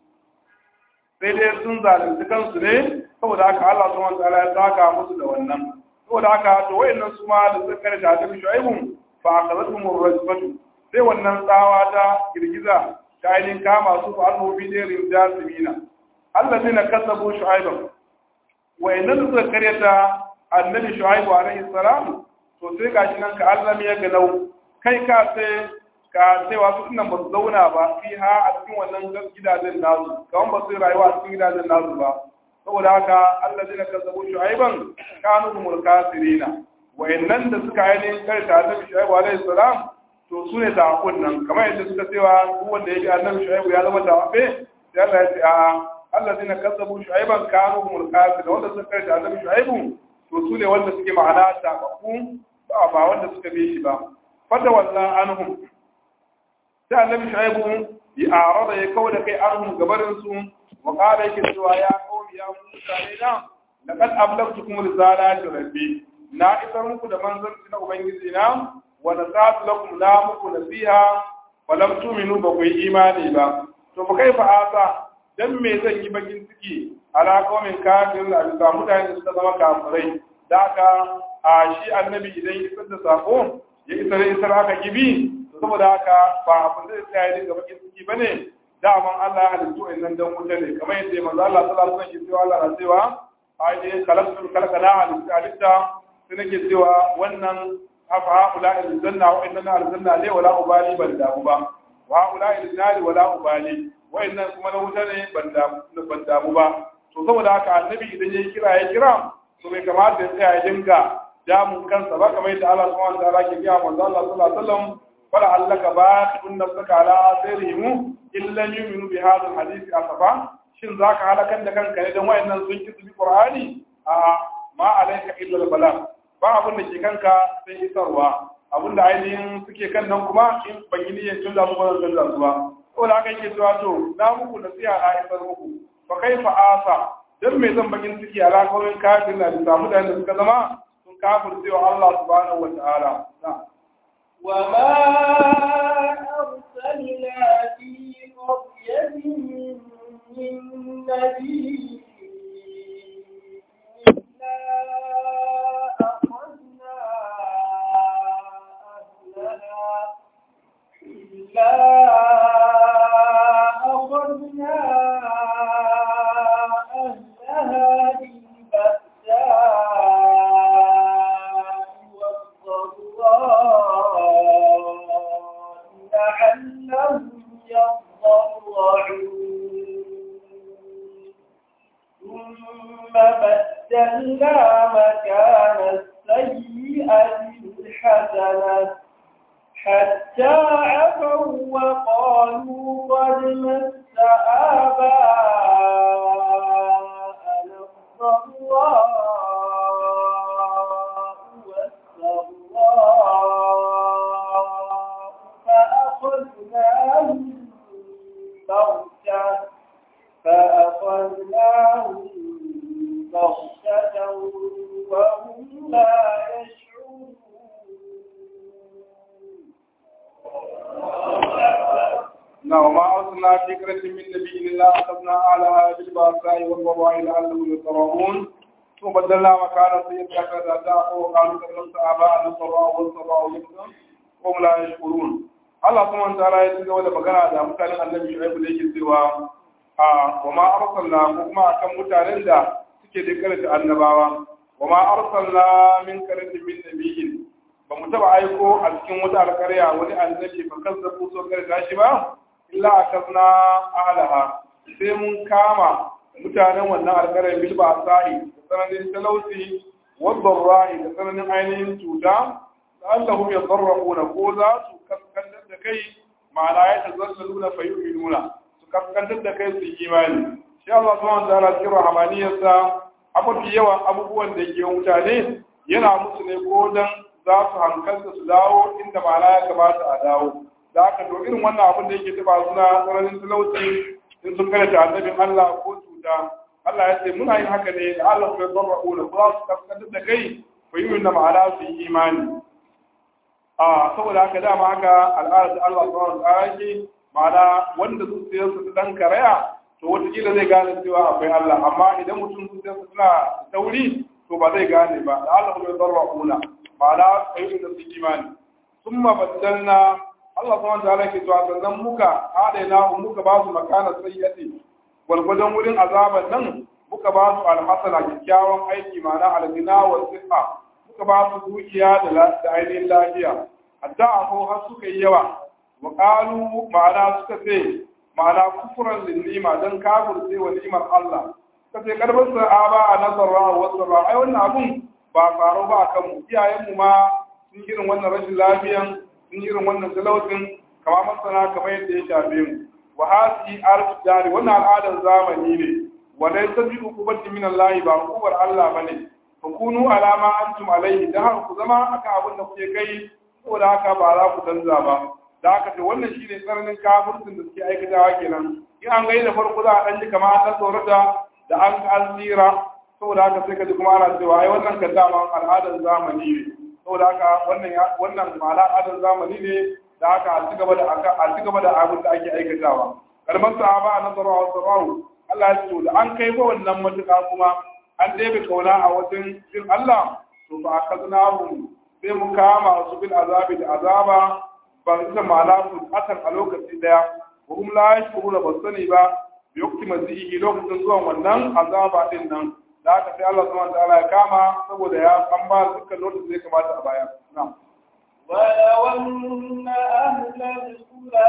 sai dai sun zalunci kansu ne saboda haka Allah subhanahu wa ta'ala ya saka musu da wannan saboda haka to wayannan su ma da suka karanta da shu'aibun fa akhadathum ar-rajfatu sai wannan tsawa ta girgiza ta ainihin kama su fa annu bi dirin jasimina allazina kazzabu shu'aiban wayannan da suka karyata annabi shu'aibu alaihi salam to sai gashi nan ka Allah ya galau kai ka sai ka sai wasu nan ba su zauna ba fi ha a cikin wannan gidajen nasu kawan ba su rayuwa a cikin gidajen nasu ba saboda haka Allah zai kazzabu shu'aiban kanu humul kasirina wayannan da suka ainihin karta annabi shu'aibu alaihi salam to su ne tawakun nan kamar yadda suka cewa duk wanda ya bi annabi shu'aibu ya zama tawafe sai Allah ya ce a Allah zai kazzabu shu'aiban kanu humul kasirin wanda suka karta annabi shu'aibu to su ne wanda suke ma'ana tawaku ba ba wanda suka bi shi ba fata wallan anhum sai annabi shu'aibu ya arada ya kauda kai anhum gabarin su wa qala yake cewa ya qawmi ya mutane na laqad ablagtukum risalati rabbi na isar muku da manzanci na ubangiji na wa nasatu lakum la muku nasiha fa lam tu'minu ba ku yi imani ba to fa kaifa asa dan me zan yi bakin ciki ala qaumin kafirin da bisa mutane da suka zama kafirai da aka a shi annabi idan ya isar da sako ya isar isar aka gibi to saboda haka ba abin da sai ya dinga bakin ciki bane daman Allah ya halittu innan dan wuta ne kamar yadda manzo Allah sallallahu alaihi wasallam ya ce Allah na cewa ai khalaqtul khalqana halitta sai nake cewa wannan afa haula aljanna wa inna aljanna ne wala ubali ban damu ba wa haula aljanna wala ubali wa inna kuma na wuta ne ban damu ban damu ba to saboda haka annabi idan yayi kira ya kira to bai kamata ya tsaya ya dinga damun kansa ba kamar yadda Allah subhanahu wa ta'ala ke gaya manzo Allah sallallahu alaihi wasallam wala allaka ba'atun nafsaka ala asirihim illa yu'minu bi hadha alhadith asafa shin zaka halakan da kanka ne dan wayannan sun ki bi qur'ani a ma alaika illa bala ba abin da ke kanka sai isarwa abin da ainihin suke kan nan kuma in ban yi niyyar canza su ba zan canza su ba ko da haka yake cewa to na muku nasiha na isar muku fa kaifa asa dan me zan bakin ciki a rakawin kafin na bisa mutanen da suka zama sun kafir cewa Allah subhanahu wa ta'ala وما أرسلنا في قرية من نبي أخذنا أهلها بالبأساء والضراء لعلهم يضرعون ثم بدلنا مكان السيئة الحسنة حتى عفوا وقالوا قد مس آباءنا الضراء والسراء فأخذناهم بغتة فأخذناهم بغتة وهم لا يشعرون na wa ma arsalna fi qaryatin min nabiyyin illa akhadna alaha bil ba'sa'i wal dharra'i la'allahum yadhurrun ثم بدلنا مكان سيئة حسنة وقالوا كذبت آباءنا سراء والسراء مثلا وهم لا يشكرون Allah kuma ta ra ya ci gaba da magana da mutanen annabi Shu'aibu da yake cewa a wa ma arsalna ko kuma akan mutanen da suke da karanta annabawa wa ma arsalna min karanta min nabiyyin ba mu taba aiko a cikin wata alƙarya wani annabi ba kazzabu so karanta shi ba illa akazna alaha sai mun kama mutanen wannan alƙaryar bil ba sa'i da tsananin talauci wadda ra'i da tsananin ainihin cuta la'allahum yadarrabuna ko za su kaskantar da kai ma'ana ya tazallaluna fa yu'minuna su kaskantar da kai su imani shi Allah subhanahu wa ta'ala cikin rahmaniyarsa a mafi yawan abubuwan da ke mutane yana musu ne ko dan za su hankalta su dawo inda ma'ana ya kamata a dawo da haka to irin wannan abin da yake taba suna tsananin talauci in sun karanta annabin Allah ko cuta Allah ya ce muna yin haka ne da Allah ya zarra'una ko za su kaskantar da kai fa yu'minuna ma'ana su yi imani a saboda haka dama haka al'adar da Allah subhanahu wa ta'ala yake ma'ana wanda zuciyar su dan karaya to wataƙila zai gane cewa akwai Allah amma idan mutum zuciyar su tana tauri to ba zai gane ba da Allah bai zarra una ma'ana ayyukan da su imani summa baddalna Allah subhanahu wa ta'ala ke cewa sannan muka adaina muka ba su makana sayyati gwargwadon wurin azaban nan muka ba su alhasana kyakkyawan aiki ma'ana algina wa sifa suka ba su dukiya da ainihin lafiya hatta a har suka yi yawa wa ƙalu ma'ana suka ce ma'ana kufuran linnima don kafir sai wa ni'imar Allah suka ce karbar sa'aba a nazarra wa wasarra ai wannan abun ba faro ba a kanmu iyayenmu ma sun irin wannan rashin lafiyan sun irin wannan talautin kama masana kamar yadda ya shafe mu wa hasi arf dari wannan al'adar zamani ne wa laysa bi uqubati min Allah ba hukumar Allah bane fakunu alama antum alaihi da haka ku zama aka abin da kuke kai saboda haka ba za ku canza ba da haka to wannan shine tsananin kafircin da suke aikatawa kenan in an gani da farko za a dan ji kamar an tsorata da an an tsira saboda haka sai ka ji kuma ana cewa ai wannan kan dama al'adar zamani ne saboda haka wannan wannan ma'ana al'adar zamani ne da haka a ci gaba da a ci gaba da abin da ake aikatawa kalmar sahaba nazara wa sabahu Allah ya ce da an kai fa wannan matuƙa kuma an ɗebe kauna a wajen jin Allah to ba a kaznahum sai mu kama su bil azabi da azaba ba su ma'ana su akan a lokaci daya wa hum la yashkuruna ba sani ba bi yukti mazihi lokacin zuwan wannan azaba din nan da haka sai Allah subhanahu wataala ya kama saboda ya an ba dukkan lokacin da ya kamata a baya na'am ولو أن أهل القرى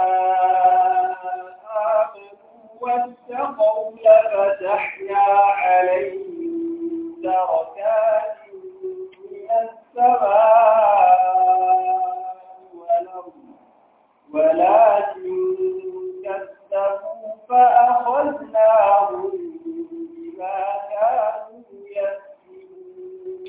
آمنوا واتقوا لفتحنا عليهم بركات من السماء والأرض ولكن كذبوا فأخذناهم بما كانوا يكسبون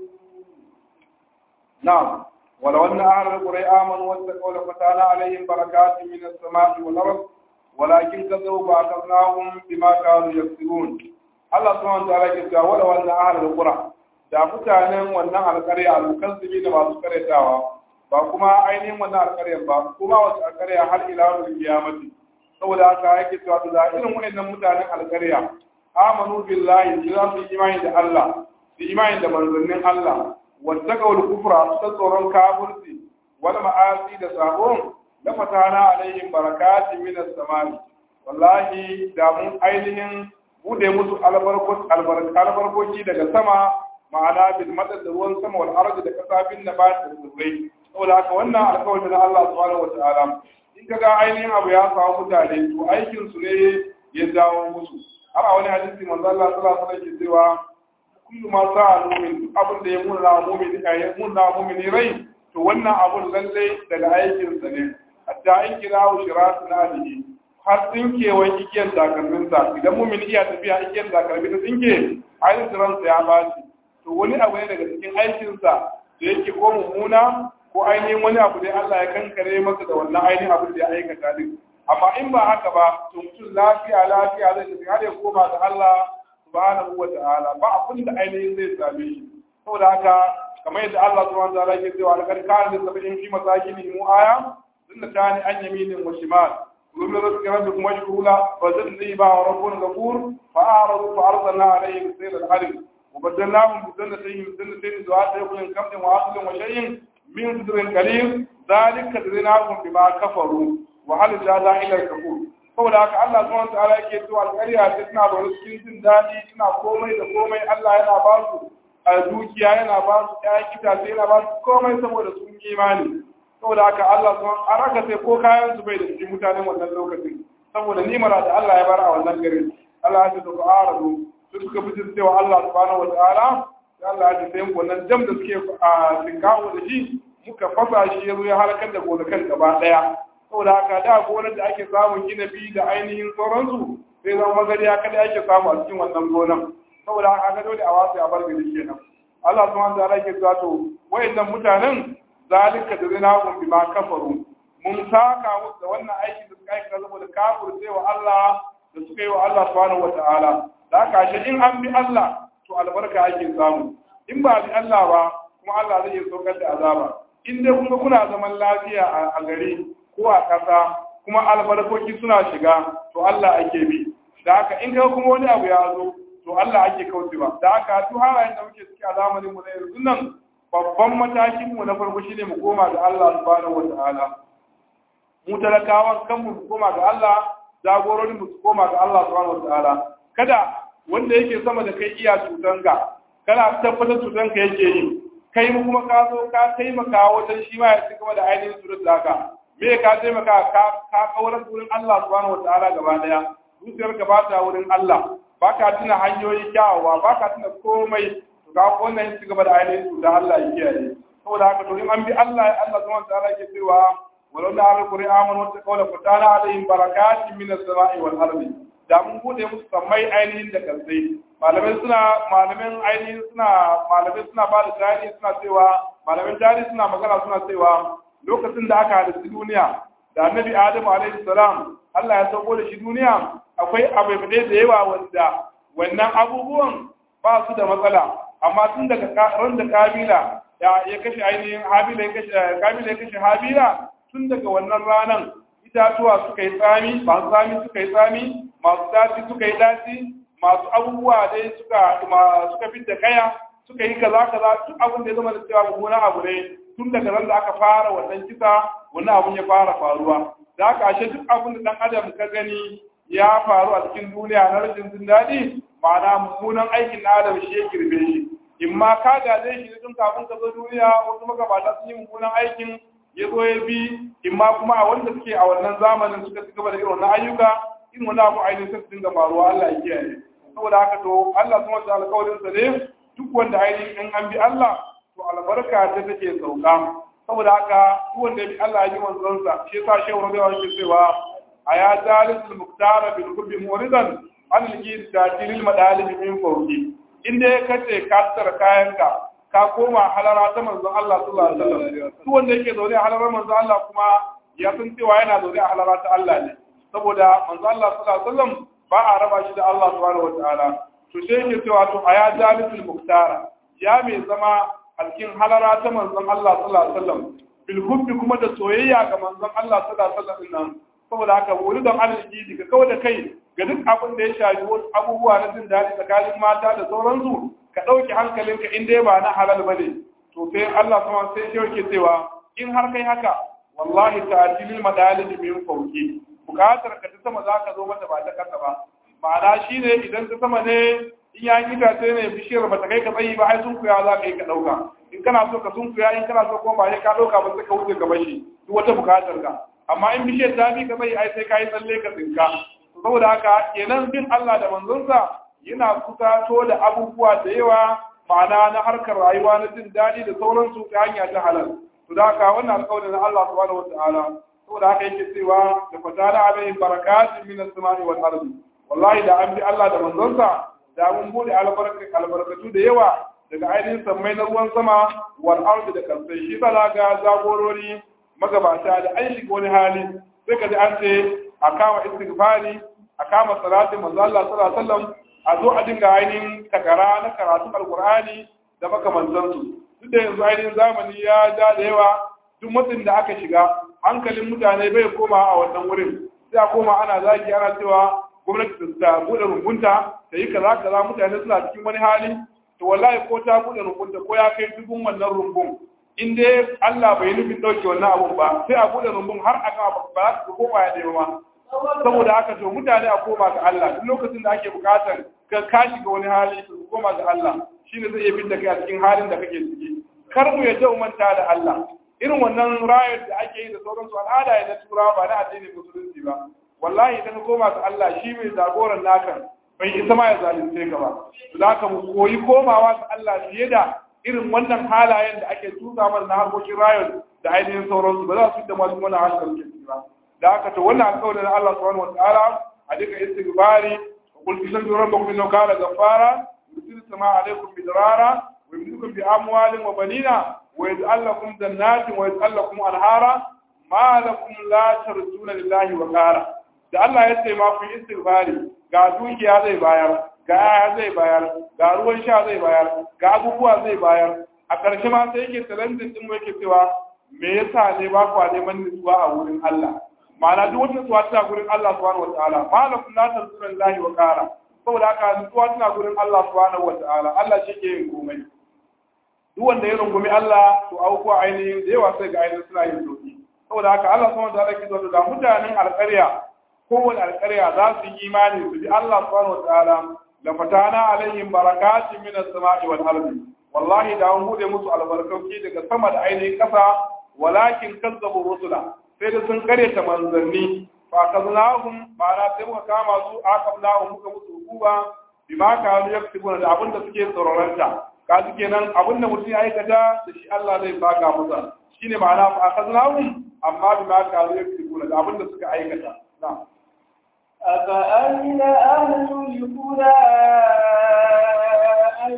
نعم ولو أن أهل القرى آمنوا واتقوا لفتحنا عليهم بركات من السماء والأرض ولكن كذبوا فأخذناهم بما كانوا يكسبون Allah subhanahu wa ta'ala ke cewa wala wannan ahlul qura da mutanen wannan alƙarya al-mukazzibi da masu karyatawa ba kuma ainihin wannan alƙarya ba kuma wasu alƙarya har ila yawmil qiyamati saboda haka yake cewa da irin wannan mutanen alƙarya amanu billahi za su yi imani da Allah su imani da manzannin Allah wattaqawul kufra su tsoron kafirci wal ma'asi da sabon la fatana alaihim barakatin minas samai wallahi da mun ainihin bude musu albarkoki daga sama ma'ana bil madad da ruwan sama wal ardi da kasafin na ba da tsirrai saboda haka wannan alƙawarin na Allah subhanahu wataala in kaga ainihin abu ya samu mutane to aikin su ne ya dawo musu har a wani hadisi manzo Allah sallallahu alaihi wasallam ke cewa kullu ma sa'a mu'min abin da ya munna mu'min ya munna mu'min rai to wannan abun lalle daga aikin sa ne hatta in kirawo shiratu na alihi har tsinkewan igiyar takalminsa idan mumin iya tafiya igiyar takalmi ta tsinke ainihin ransa ya bashi to wani abu ne daga cikin aikinsa da yake ko mummuna ko ainihin wani abu ne Allah ya kankare masa da wannan ainihin abin da ya aikata din amma in ba haka ba to mutum lafiya lafiya zai tafi har ya koma ga Allah subhanahu wa ta'ala ba abin da ainihin zai same shi saboda haka kamar yadda Allah subhanahu wa ta'ala ke cewa alƙar kana da sab'in fi masakinihim aya sunna tani an yaminin wa shimal ومن رزق ربكم واشكروا له وزدني با ورب غفور فأعرضوا فأرسلنا عليهم سيل الحرب وبدلناهم بجنتين جنتين ذوات أكل كمد وعسل وشيء من سدر قليل ذلك جزيناهم بما كفروا وهل جزاء إلا الكفور saboda haka Allah subhanahu wa ta'ala yake cewa alƙarya ce tana da cikin jin daɗi tana komai da komai Allah yana ba su a dukiya yana ba su ƴaƴan itace yana ba su komai saboda sun yi imani saboda haka Allah subhanahu an raka sai ko kayan su bai da cikin mutanen wannan lokacin saboda nimara da Allah ya bar a wannan garin Allah ya ce da ku aradu su suka fi cewa Allah subhanahu wa ta'ala sai Allah ya ce sai wannan jam da suke a tinkawo da shi muka fasa shi ya zo ya halakar da gonakan gaba daya saboda haka da gonar da ake samun inabi da ainihin sauransu sai zama magariya kada ake samu a cikin wannan gonan saboda haka ga dole a wasu a bar gari kenan Allah subhanahu wa ta'ala yake cewa to wayannan mutanen zalika da zinahum bima kafaru mun saka musu da wannan aiki da suka aikata saboda kafirce wa Allah da suka yi wa Allah subhanahu wa ta'ala da haka shi in an bi Allah to albarka ake samu in ba bi Allah ba kuma Allah zai iya saukar da azaba in dai kuma kuna zaman lafiya a gari ko a ƙasa kuma albarkoki suna shiga to Allah ake bi da haka in ka kuma wani abu ya zo to Allah ake kaucewa da haka duk halayen da muke ciki a zamanin mu na yanzu nan babban matakin mu na farko shine mu koma ga Allah subhanahu wataala mu talakawan kanmu mu koma ga Allah jagororin mu su koma ga Allah subhanahu wataala kada wanda yake sama da kai iya cutanka kana tabbatar cutanka yake yi kai mu kuma ka zo ka taimaka wajen shi ma ya ci gaba da ainihin surut da haka me ka taimaka ka ka kaurar wurin Allah subhanahu wataala gaba daya zuciyar ka bata wurin Allah baka tuna hanyoyi kyawawa baka tuna komai to ga wannan ci gaba da ainihin su da Allah ya kiyaye saboda haka to in an bi Allah Allah subhanahu wataala yake cewa walau da har kuri amanu wata kaula fatana alaihim barakatin minas sama'i wal ardi da mun bude musu sammai ainihin da kansai malamai suna malamin ainihin suna malamai suna ba da tarihi suna cewa malamin tarihi suna magana suna cewa lokacin da aka halitta duniya da annabi adamu alaihi salam Allah ya sauko da shi duniya akwai abubuwa da yawa wanda wannan abubuwan ba su da matsala amma tun daga ran da kabila ya kashe ainihin habila ya kashe kabila ya kashe habila tun daga wannan ranan itatuwa suka yi tsami masu tsami suka yi tsami masu daci suka yi daci masu abubuwa dai suka suka fidda kaya suka yi kaza kaza duk abin da ya zama da cewa mummunan abu ne tun daga ran da aka fara wannan kisa wannan abun ya fara faruwa da aka ashe duk abin da dan adam ka gani ya faru a cikin duniya na rashin jin daɗi ma'ana mummunan aikin na adam shi ya girbe shi in ma ka gaje shi tun kafin ka zo duniya wasu magabata sun yi mummunan aikin ya zo ya bi in ma kuma a wanda suke a wannan zamanin suka ci gaba da irin wannan ayyuka in wani abu ainihin sai su dinga faruwa Allah ya kiyaye saboda haka to Allah kuma da alƙawarin sa ne duk wanda ainihin in an bi Allah to albarka ta take sauka saboda haka duk wanda ya bi Allah ya yi manzon sa shi yasa shehu rabiwa yake cewa aya zalisul muktara bil qurbi muridan an ligi tatilil madalib min fawqi inda ya kace ka tsara kayanka ka koma halara ta manzon Allah sallallahu alaihi wasallam duk wanda yake zaune a halarar manzon Allah kuma ya san cewa yana zaune a halara ta Allah ne saboda manzon Allah sallallahu alaihi wasallam ba a raba shi da Allah subhanahu wataala to sai yake cewa to aya jalisul muktara ya mai zama a cikin halara ta manzon Allah sallallahu alaihi wasallam bil hubbi kuma da soyayya ga manzon Allah sallallahu alaihi wasallam nan saboda haka wuri don arziki ka kawai da kai ga duk abin da ya shafi wasu abubuwa na jin daɗi tsakanin mata da sauransu ka ɗauki hankalinka in dai ba na halal ba ne to sai Allah sama sai shi yake cewa in har kai haka wallahi ta'tilil madalil min fawqi bukatar ka ta sama za ka zo mata ba ta kasa ba ma'ana shine idan ta sama ne in ya yi itace ne bishiyar ba ta kai ka tsayi ba ai sun kuya za ka yi ka ɗauka in kana so ka sun kuya in kana so kuma ba sai ka ɗauka ba sai ka wuce gaba shi duk wata bukatar ka amma in bishiyar ta bi ka tsayi ai sai ka yi tsalle ka tsinka saboda haka kenan bin Allah da manzonsa yana kusato da abubuwa da yawa ma'ana na harkar rayuwa na jin daɗi da sauransu ta hanya ta halal to da haka wannan alƙawarin na Allah subhanahu wata'ala saboda haka yake cewa da fatala alaihim barakatun min as-sama'i wal ardi wallahi da an bi Allah da manzonsa da mun bude albarkatu da yawa daga ainihin sammai na ruwan sama wal ardi da kansai shi ba ga jagorori magabata da an shiga wani hali sai ka ji an ce a kama istighfari a kama salatin manzo Allah sallallahu alaihi wasallam a zo a dinga ainihin takara na karatu alkur'ani da makamantansu duk da yanzu ainihin zamani ya ja da yawa duk matsin da aka shiga hankalin mutane bai koma a wannan wurin sai a koma ana zagi ana cewa gwamnati ta buɗe rumbunta ta yi kaza kaza mutane suna cikin wani hali to wallahi ko ta bude rumbun ko ya kai dubun wannan rumbun in dai Allah bai nufin dauke wannan abun ba sai a bude rumbun har a ga ba za ko ba ya ma saboda haka to mutane a koma ga Allah duk lokacin da ake bukatar ka ka shiga wani hali to koma ga Allah shine zai iya fitta kai a cikin halin da kake ciki kar mu yadda manta da Allah irin wannan rayar da ake yi da sauransu al'ada ya na turawa ba na addinin musulunci ba wallahi idan ka koma ga Allah shi mai jagoran nakan bai isa ma ya zalunce ka ba za ka mu koyi komawa ga Allah fiye da irin wannan halayen da ake tuka mana na harkokin rayar da ainihin sauransu ba za su da masu wannan halin da muke ciki ba da haka to wannan alƙawarin Allah subhanahu wataala a duka istighfari qul tastaghfiru rabbakum innahu kana ghaffara yursilu samaa alaykum bidrara wa yumdidukum bi amwalin wa banina wa yaj'al lakum jannatin wa yaj'al lakum anhara ma lakum la tarjuna lillahi wa qara da Allah ya ce ma ku istighfari ga dukiya zai bayar ga aya zai bayar ga ruwan sha zai bayar ga abubuwa zai bayar a ƙarshe ma sai yake talentin din mu yake cewa me yasa ne ba ku neman nutsuwa a wurin Allah ma'ana duk wata nutsuwa tana gurin Allah subhanahu wataala malakum la tanzura lillahi wa qara saboda haka nutsuwa tana gurin Allah subhanahu wataala Allah shi ke yin komai duk wanda ya rungumi Allah to abubuwa ainihin da yawa sai ga ainihin suna yin sauki saboda haka Allah subhanahu wataala ke zuwa da mutanen alƙarya kowane alƙarya za su yi imani su ji Allah subhanahu wataala la fatana alaihim barakatin min as-sama'i wal ardi wallahi da an bude musu albarkauki daga sama da ainihin kasa walakin kazzabu rusula sai da sun karyata manzanni fa kaznahum ma'ana sai muka kama su aqabnahum muka musu hukuma bima kanu yaktubuna da abinda suke tsororanta kaji kenan abinda mutum ya aikata da shi Allah zai baka masa shine ma'ana fa kaznahum amma bima kanu yaktubuna da abinda suka aikata na'am أفأمن أهل القرى أن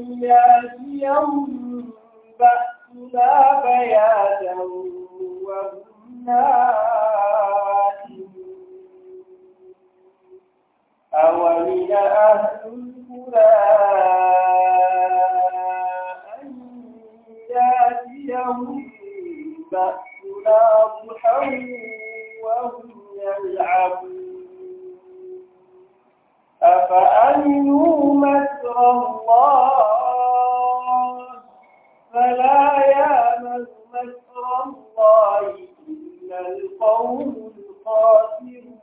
يأتيهم بأسنا بياتا وهم أومن أهل القرى أن يأتيهم بأسنا ضحى وهم يلعبون أفأمنوا مكر الله فلا يأمن مكر الله إلا القوم الخاسرون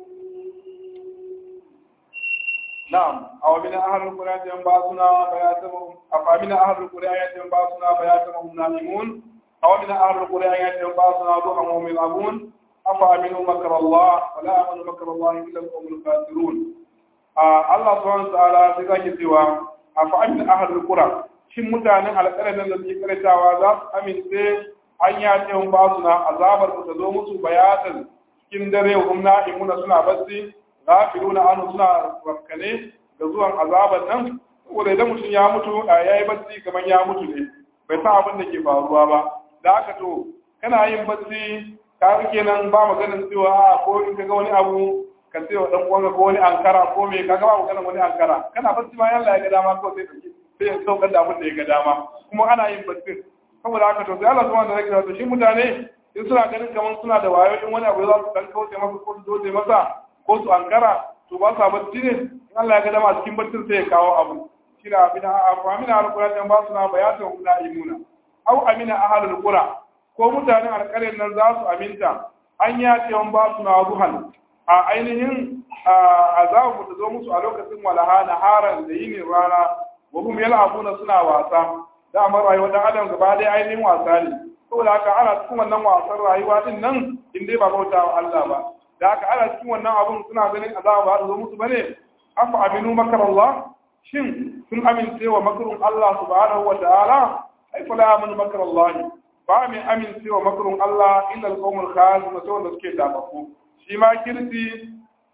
نعم أو من أهل القرى ينبعثنا بياتهم أفأمن أهل القرى ينبعثنا بياتهم نائمون أو من أهل القرى ينبعثنا ضحى وهم يلعبون أفأمنوا مكر الله فلا يأمن مكر الله إلا القوم الخاسرون Allah subhanahu wa ta'ala sai zaki cewa afa amin ahlul qura shin mutanen alƙarar nan da suke karatawa za su amince an ya ce mun ba su na azabar ta zo musu bayatan cikin dare hum na'imuna suna bacci ghafiluna anu suna rakkane da zuwan azabar nan saboda idan mutum ya mutu a yayi bacci kamar ya mutu ne bai san abin da ke faruwa ba da haka to kana yin bacci ka kenan ba maganin cewa ko in ka ga wani abu ka ce wa dan uwanka ko wani ankara ko me kaga ba maganar wani ankara kana bacci ma Allah ya ga dama ko sai dauki sai ya saukar da abin da ya ga dama kuma ana yin bacci saboda haka to sai Allah subhanahu wa ta'ala to shi mutane in suna ganin kamar suna da wayo in wani abu za su dan kauce masa ko su doje masa ko su ankara to ba sa bacci ne in Allah ya ga dama cikin baccin sai ya kawo abu shi da abin amina alquran ba su na bayatan kuna imuna au amina ahlul qura ko mutanen alƙaryar nan za su aminta an ya ce ba su na ruhan a ainihin azabu ta zo musu a lokacin walaha na haran da yinin rana wa hum yal'abuna suna wasa da amma rayuwar dan adam gaba dai ainihin wasa ne saboda haka ana cikin wannan wasan rayuwa din nan in dai ba bauta wa Allah ba da haka ana cikin wannan abun suna ganin azaba ba ta zo musu bane afa aminu makar Allah shin sun amince wa makarun Allah subhanahu wa ta'ala ai fala amanu makar Allah ba mai amince wa makarun Allah illa al-qawmul khasirun sai wanda suke dafafu shi ma kirti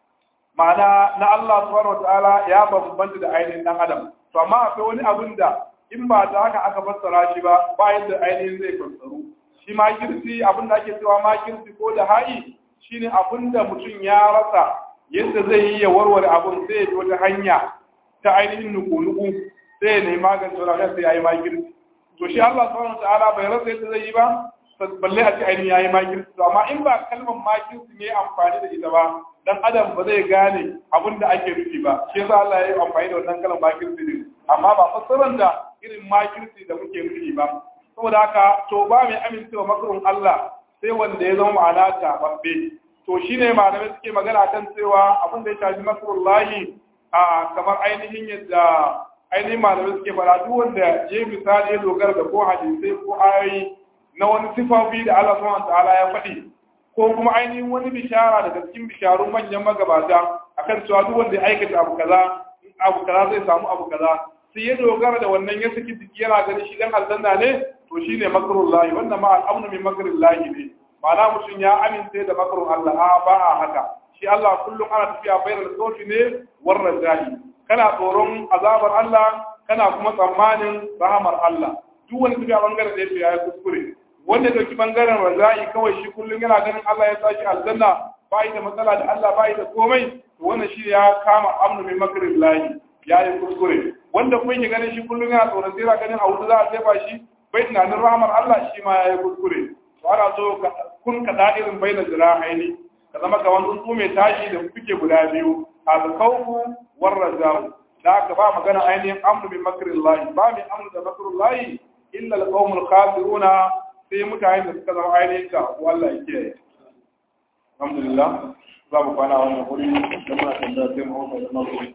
ma'ana na Allah subhanahu wataala ya bambanta da ainihin dan adam to amma akwai wani abin da in ba ta haka aka fassara shi ba ba yadda ainihin zai fassaru shi ma kirti abin da ake cewa ma kirti ko da ha'i shine abin da mutum ya rasa yadda zai yi ya warware abin sai ya bi wata hanya ta ainihin nuku-nuku sai ya nemi magance wani sai ya yi ma kirti to shi Allah subhanahu wataala bai rasa yadda zai yi ba balle a ce ainihin yayi makirci to amma in ba kalmar makirci ne amfani da ita ba dan adam ba zai gane abin da ake nufi ba shi yasa Allah ya yi amfani da wannan kalmar makirci din amma ba fassarar da irin makirci da muke nufi ba saboda haka to ba mai amincewa makarin Allah sai wanda ya zama ma'ana ta babbe to shine malamai suke magana kan cewa abin da ya shafi makarullahi a kamar ainihin yadda ainihin malamai suke fara duk wanda je misali ya dogara da ko hadisai ko ayoyi na wani sifofi da Allah subhanahu ta'ala ya faɗi ko kuma ainihin wani bishara daga cikin bisharun manyan magabata akan cewa duk wanda ya aikata abu kaza abu kaza zai samu abu kaza sai ya dogara da wannan ya saki jiki yana ganin shi dan aljanna ne to shine makrullahi wannan ma al'amnu min makrillahi ne ma'ana mutum ya amince da makrun Allah a ba a haka shi Allah kullum ana tafiya bayan sofi ne war rajahi kana tsoron azabar Allah kana kuma tsammanin rahamar Allah duk wani tafiya bangaren da yake yayi kuskure wanda da ki bangaren rajahi kawai shi kullum yana ganin Allah ya saki aljanna bai da matsala da Allah bai da komai to wannan shi ya kama amnu min makrillahi yayi kuskure wanda kuma yake ganin shi kullum yana tsoron sai yana ganin a wuta za a jefa shi bai tunanin rahamar Allah shi ma yayi kuskure to ana so kun ka da'irin bai da zira'aini ka zama ga wani tsuntsu mai tashi da kuke guda biyu alkaufu war rajahu da aka ba magana ainihin amru min makrin lahi ba mai amru da makrin lahi illa alqawmul khasiruna sai mutane da suka zama ainihin ka Allah ya kiyaye alhamdulillah za mu kwana wannan wuri da muna tambaya sai mu hauka da makrin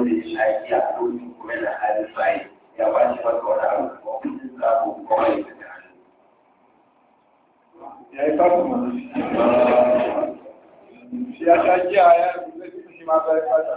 wanda ya shaƙi a lokacin kuma yana halin bayi ya ba shi masa wani abu ko kudin sabo kuma ya fita hannu. ya yi fasa mana shi ya sha giya ya zai fi shi ma zai fasa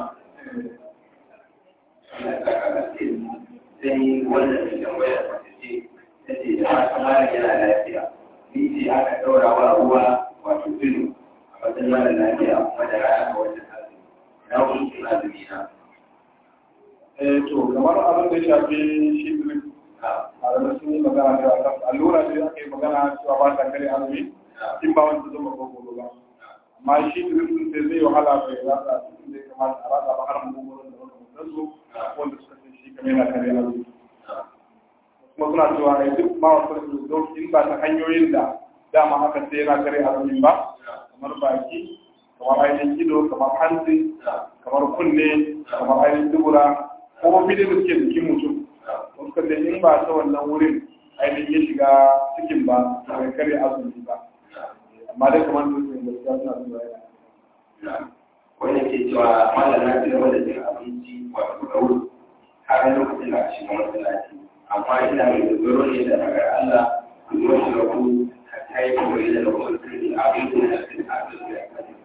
sai wannan da tambaya ta ce ta ce da ma kamar yana lafiya ni ce aka ɗaura wa ruwa wato filo a matsayin mara lafiya kuma da rana a wajen azumi na hukuncin azumi na eh to kamar abin da ya shafi shi drip malamai sun yi magana da akan allura da aka yi magana cewa ba ta kare azumi in ba wanda zama ko gobe ba amma shi drip din sai zai wahala bai rasa cikin da ya kamata a rasa ba har mu gurin da wanda mutum su wanda suka ce shi kamar yana kare azumi kuma suna cewa ai duk ma wasu da in ba ta hanyoyin da dama haka sai yana kare azumi ba kamar baki kamar ainihin ido kamar hanci kamar kunne kamar ainihin dubura ko bidin da suke jikin mutum wasu da in ba ta wannan wurin ainihin ya shiga cikin ba to bai kare azumi ba amma dai kamar da su da suna suna yana wanda ke cewa malam na ci gaba da cin abinci wato da wuri har lokacin da shi kuma masallaci amma ina mai dogaro ne da daga Allah ku zo shi da ku ta yi kawai da lokacin da abin da ya ci abin da ya kaji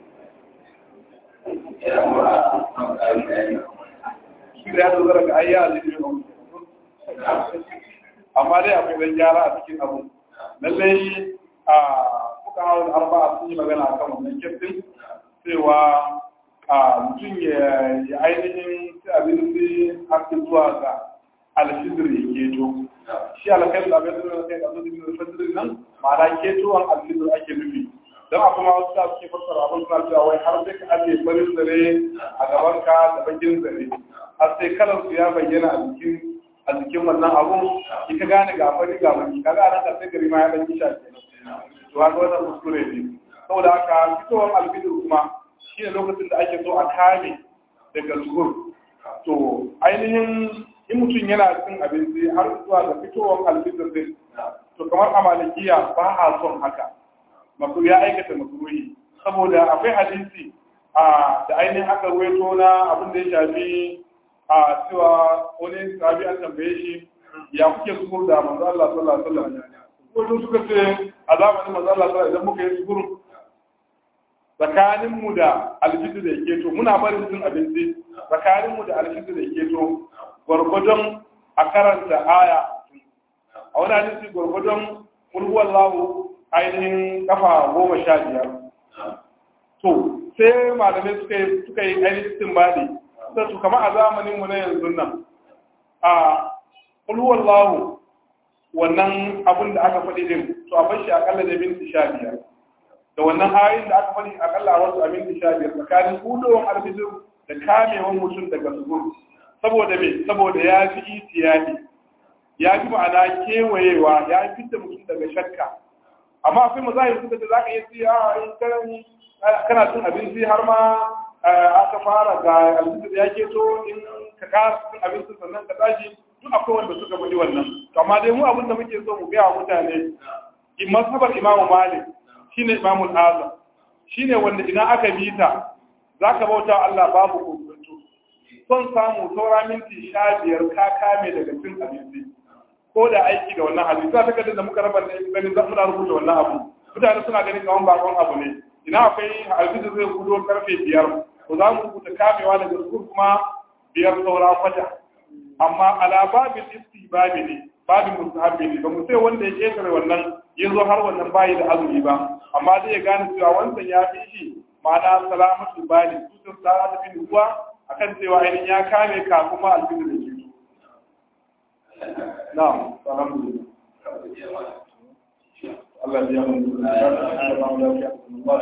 ina kuma a kan ƙarin bayani shi da ya dogara ga ayya a jikin amma dai akwai dan gyara a cikin abu lallai a kuka hawan arba'a sun yi magana a kan wannan kirtin cewa a mutum ya yi ainihin ci abinci har zuwa ga alfizir ya keto shi alkai da abin da kai da zuwa alfizir nan ma'ana ketowar alfizir ake nufi don a kuma wasu da suke fassara abin suna cewa wai har sai ka ajiye farin zare a gaban ka da bakin zare har sai kalar su ya bayyana a jikin a jikin wannan abun ki ka gane ga fari ga baki kaga a nan sai gari ma ya dan kisha kenan to haka wannan kuskure ne saboda haka fitowar alfizir kuma shi ne lokacin da ake so a kame daga zuhur to ainihin in mutum yana cin abinci har zuwa ga fitowar alfizir din to kamar a malikiya ba a son haka masu ya aikata makruhi saboda akwai hadisi a da ainihin aka ruwaito na abin da ya shafi a cewa wani sahabi an tambaye shi ya kuke zuhur da manzo Allah sallallahu alaihi wasallam wato suka ce a zamanin manzo Allah sallallahu idan muka yi zuhur tsakaninmu da alfitu da yake to muna barin cin abinci tsakaninmu da alfitu da yake to gwargwadon a karanta aya a wani hadisi gwargwadon kulhuwan lahu ainihin kafa goma sha biyar to sai malamai suka yi suka yi ainihin timbali sai su kama a zamaninmu na yanzu nan a kulhuwan lahu wannan abin da aka faɗi din to a bashi akalla da minti sha biyar da wannan ayoyin da aka faɗi akalla a wasu abin sha biyar tsakanin hudowar alfijir da kamewan mutum daga zuhur saboda me saboda ya fi itiyadi ya fi ma'ana kewayewa ya fi da mutum daga shakka amma akwai mazahir suka ce za ka iya siya a in kana cin abinci har ma aka fara ga alfijir ya keto in ka kara cin abinci sannan ka tashi duk akwai wanda suka faɗi wannan to amma dai mu abin da muke so mu gaya wa mutane in masabar imamu malik shine imamul azam shine wanda idan aka bi ta zaka bauta Allah babu kokonto son samu saura minti sha biyar ka kame daga cin abinci ko da aiki da wannan hadisi za ta kada da muka raba ganin za muna rubuta wannan abu mutane suna ganin kaman bakon abu ne ina akwai alfijir zai gudo karfe biyar to za mu rubuta kamewa daga zukur kuma biyar saura kwata amma ala babin istibabi ne babin mustahabbi ne ba mu sai wanda ya ketare wannan ya zo har wannan bayi da azumi ba amma zai ya gane cewa wancan ya fi shi ma'ana salamatul bali tutun tsara ta fi ruwa akan cewa ainihin ya kame kafin ma alfini da ke na'am alhamdulillah Allah ya mun da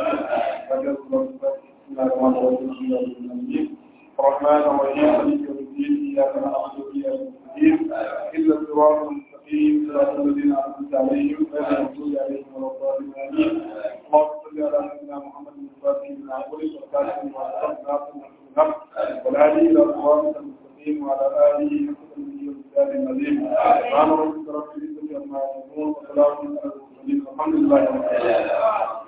الرحمن الرحيم مالك يوم الدين اياك نعبد واياك نستعين الا الصراط المستقيم صراط الذين انعمت عليهم غير المغضوب عليهم ولا الضالين امين اللهم صل على سيدنا محمد الفاتح بن عبد والكاتب بما والهادي الى صراط المستقيم وعلى اله وصحبه وسلم العظيم سبحان ربك رب العزه عما يصفون وسلام على المرسلين والحمد لله رب العالمين